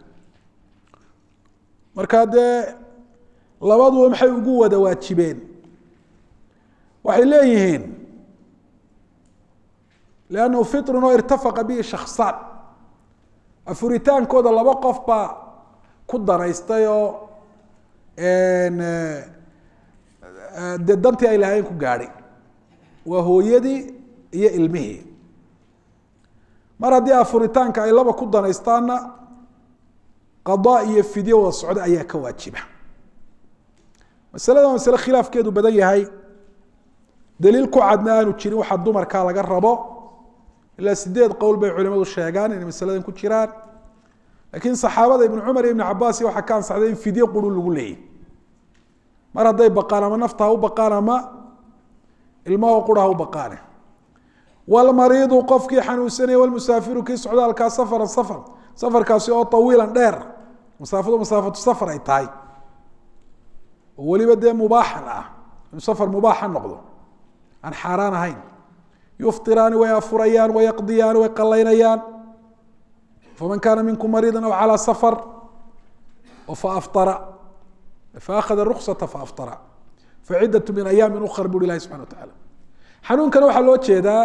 marka dee labaduba maxay ugu wada waajibeen waxay leeyihiin lannahu fitrun oo irtafaqa bihi shaksaan afuritaankooda laba qof baa ku danaystay oo dee dantii ay lahayn ku gaadhay waa hooyadii iyo ilmihii mar haddii afuritaanka ay laba ku danaystaanna qadaa iyo fidyo wada socdo ayaa ka waajiba masalada waa masale khilaafkeedu badan yahay daliil ku cadna aanu jirin waxaa dumarkaa laga rabo ilaa sideed qowl bay culimadu sheegaan inay masaladan ku jiraan laakiin saxaabada ibnu cumar iyo ibnu cabaas waxaa ka ansaxday in fidyo quru lagu leeyay mar hadday baqaan ama nafta ha u baqaan ama ilmaho qura ha u baqaane walmariidu qofkii xanuunsanaya walmusaafiru kii socdaalkaa safaran safar safarkaasi oo tawiilan dheer masaafadu masaafatu safar ay tahay oo weliba dee mubaaxan ah inuu safar mubaaxa noqdo aan xaaraan ahayn yuftiraani way afurayaan wayaqdiyaani way qalaynayaan faman kaana minkum mariida aw calaa safar faaftara faakhada ruksata faaftara faciddatu min ayaamin ukar buri ilahi subxana wa tacaala xanuunkana waxaa loo jeedaa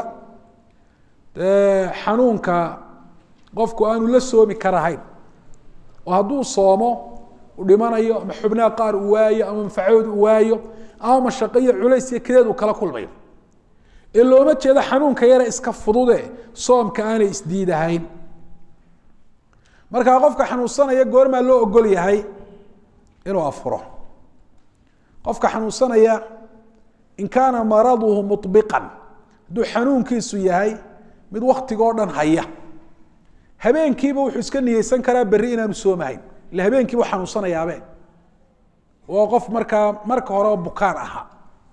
xanuunka qofku aanu la soomi karahayn oo hadduu soomo u dhimanayo ama xubnaha qaar uu waayo ama manfacadood uu waayo ama mashaqo iyo culays iyo kadeed uu kala kulmayo ee looma jeedo xanuunka yare iska fudude soomka aanay isdiidahayn markaa qofka xanuunsanaya goormaa loo ogol yahay inuu afuro qofka xanuunsanaya in kaana maraduhu mubiqan hadduu xanuunkiisu yahay mid waktigoo dhan haya habeenkiiba wuxuu iska niyeysan karaa berri inaanu soomahayn ila habeenkiiba xanuunsanayaabeen waa qof markaa marka horeba bukaan ahaa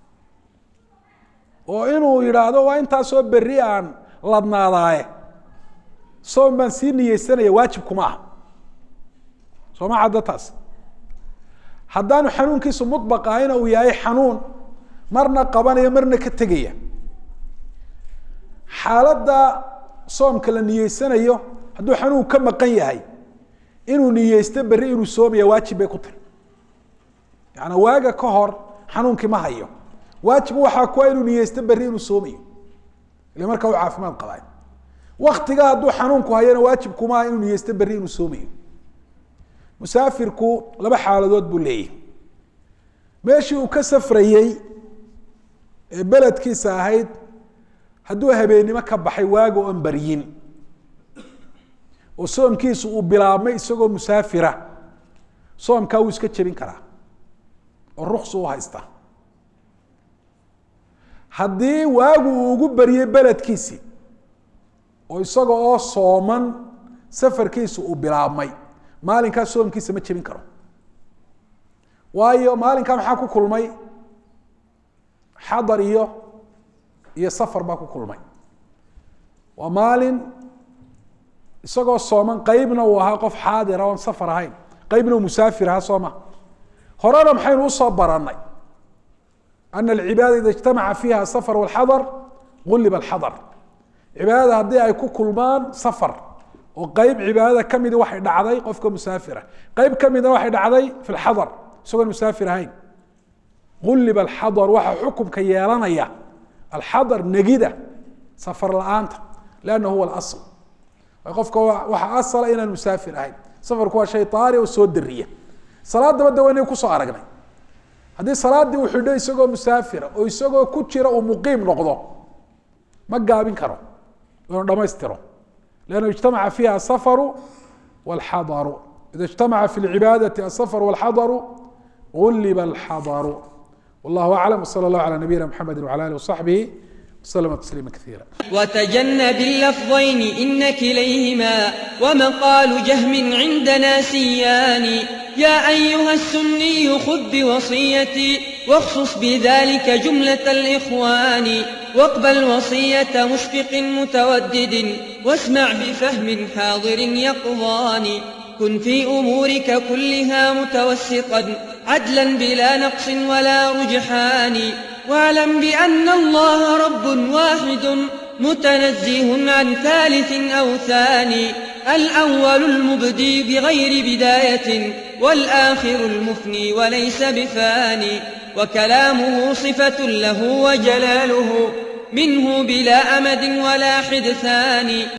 oo inuu yidhaahdo waa intaasoo berri aan ladnaadaaye soom baan sii niyeysanaya waajib kuma aha soo ma cadda taas haddaanu xanuunkiisu mudbaq ahayna uu yahay xanuun marna qabanaya marna ka tegaya xaaladda soomka la niyeysanayo hadduu xanuun ka maqan yahay inuu niyeysto berri inuu soomaya waajib bay ku tiri yaani waaga ka hor xanuunkii ma hayo waajib waxaa kuwa inuu niyeysto berri inuu soomayo ile markaa u caafimaad qabay waktiga hadduu xanuunku hayana waajib kumaha inuu niyeysto berri inuu soomayo musaafirku laba xaaladood buu leeyahy meeshii uu ka safrayey ee beledkiisa ahayd hadduu habeennimo ka baxay waaga oon baryin oo soomkiisu uu bilaabmay isagoo musaafira soomkaa wuu iska jebin karaa oo ruksu u haysta haddii waagu uu ugu baryey beledkiisii oo isaga oo sooman safarkiisu uu bilaabmay maalinkaa soomkiisa ma jebin karo waayo maalinkaa maxaa ku kulmay xadar iyo iyo safar baa ku kulmay waa maalin isagoo sooman qeybna uu ahaa qof xaadira oon safar ahayn qeybna uu musaafir ahaa soo ma horena maxaynu usoo baranay ana alcibaada ida ijtamaca fiiha safar walxadar gulliba alxadar cibaadada haddii ay ku kulmaan safar oo qeyb cibaadada kamidi waxay dhacday qofka musaafira qeyb kamidna waxay dhacday fi lxadar isagoon musaafir ahayn gulliba alxadar waxaa xukumka yeelanaya alxadar negida safar la-aanta lanna huwa alasl qofka waxaa asala inaan musaafir ahayn safarku waa shay taari oo soo dariya salaadaba de waynay kusoo aragnay haddii salaadii uu xidho isagoo musaafira oo isagoo ku jira uu muqiim noqdo ma gaabin karo inuu dhamaystiro lannu ijtamaca fiiha asafaru walxadaru ida ijtamaca fi lcibaadati asafaru walxadaru gulliba alxadaru wallahu aclam wsala allahu cala nabiyina mxamedi wcala alih wasaxbihi وسلم تسليما كثيرا وتجنب اللفظين إن كليهما ومقال جهم عندنا سيان يا أيها السني خذ بوصيتي واخصص بذلك جملة الإخوان واقبل وصية مشفق متودد واسمع بفهم حاضر يقظان كن في أمورك كلها متوسطا عدلا بلا نقص ولا رجحان واعلم بأن الله رب واحد متنزه عن ثالث أو ثاني الأول المبدي بغير بداية والآخر المفني وليس بفاني وكلامه صفة له وجلاله منه بلا أمد ولا حدثان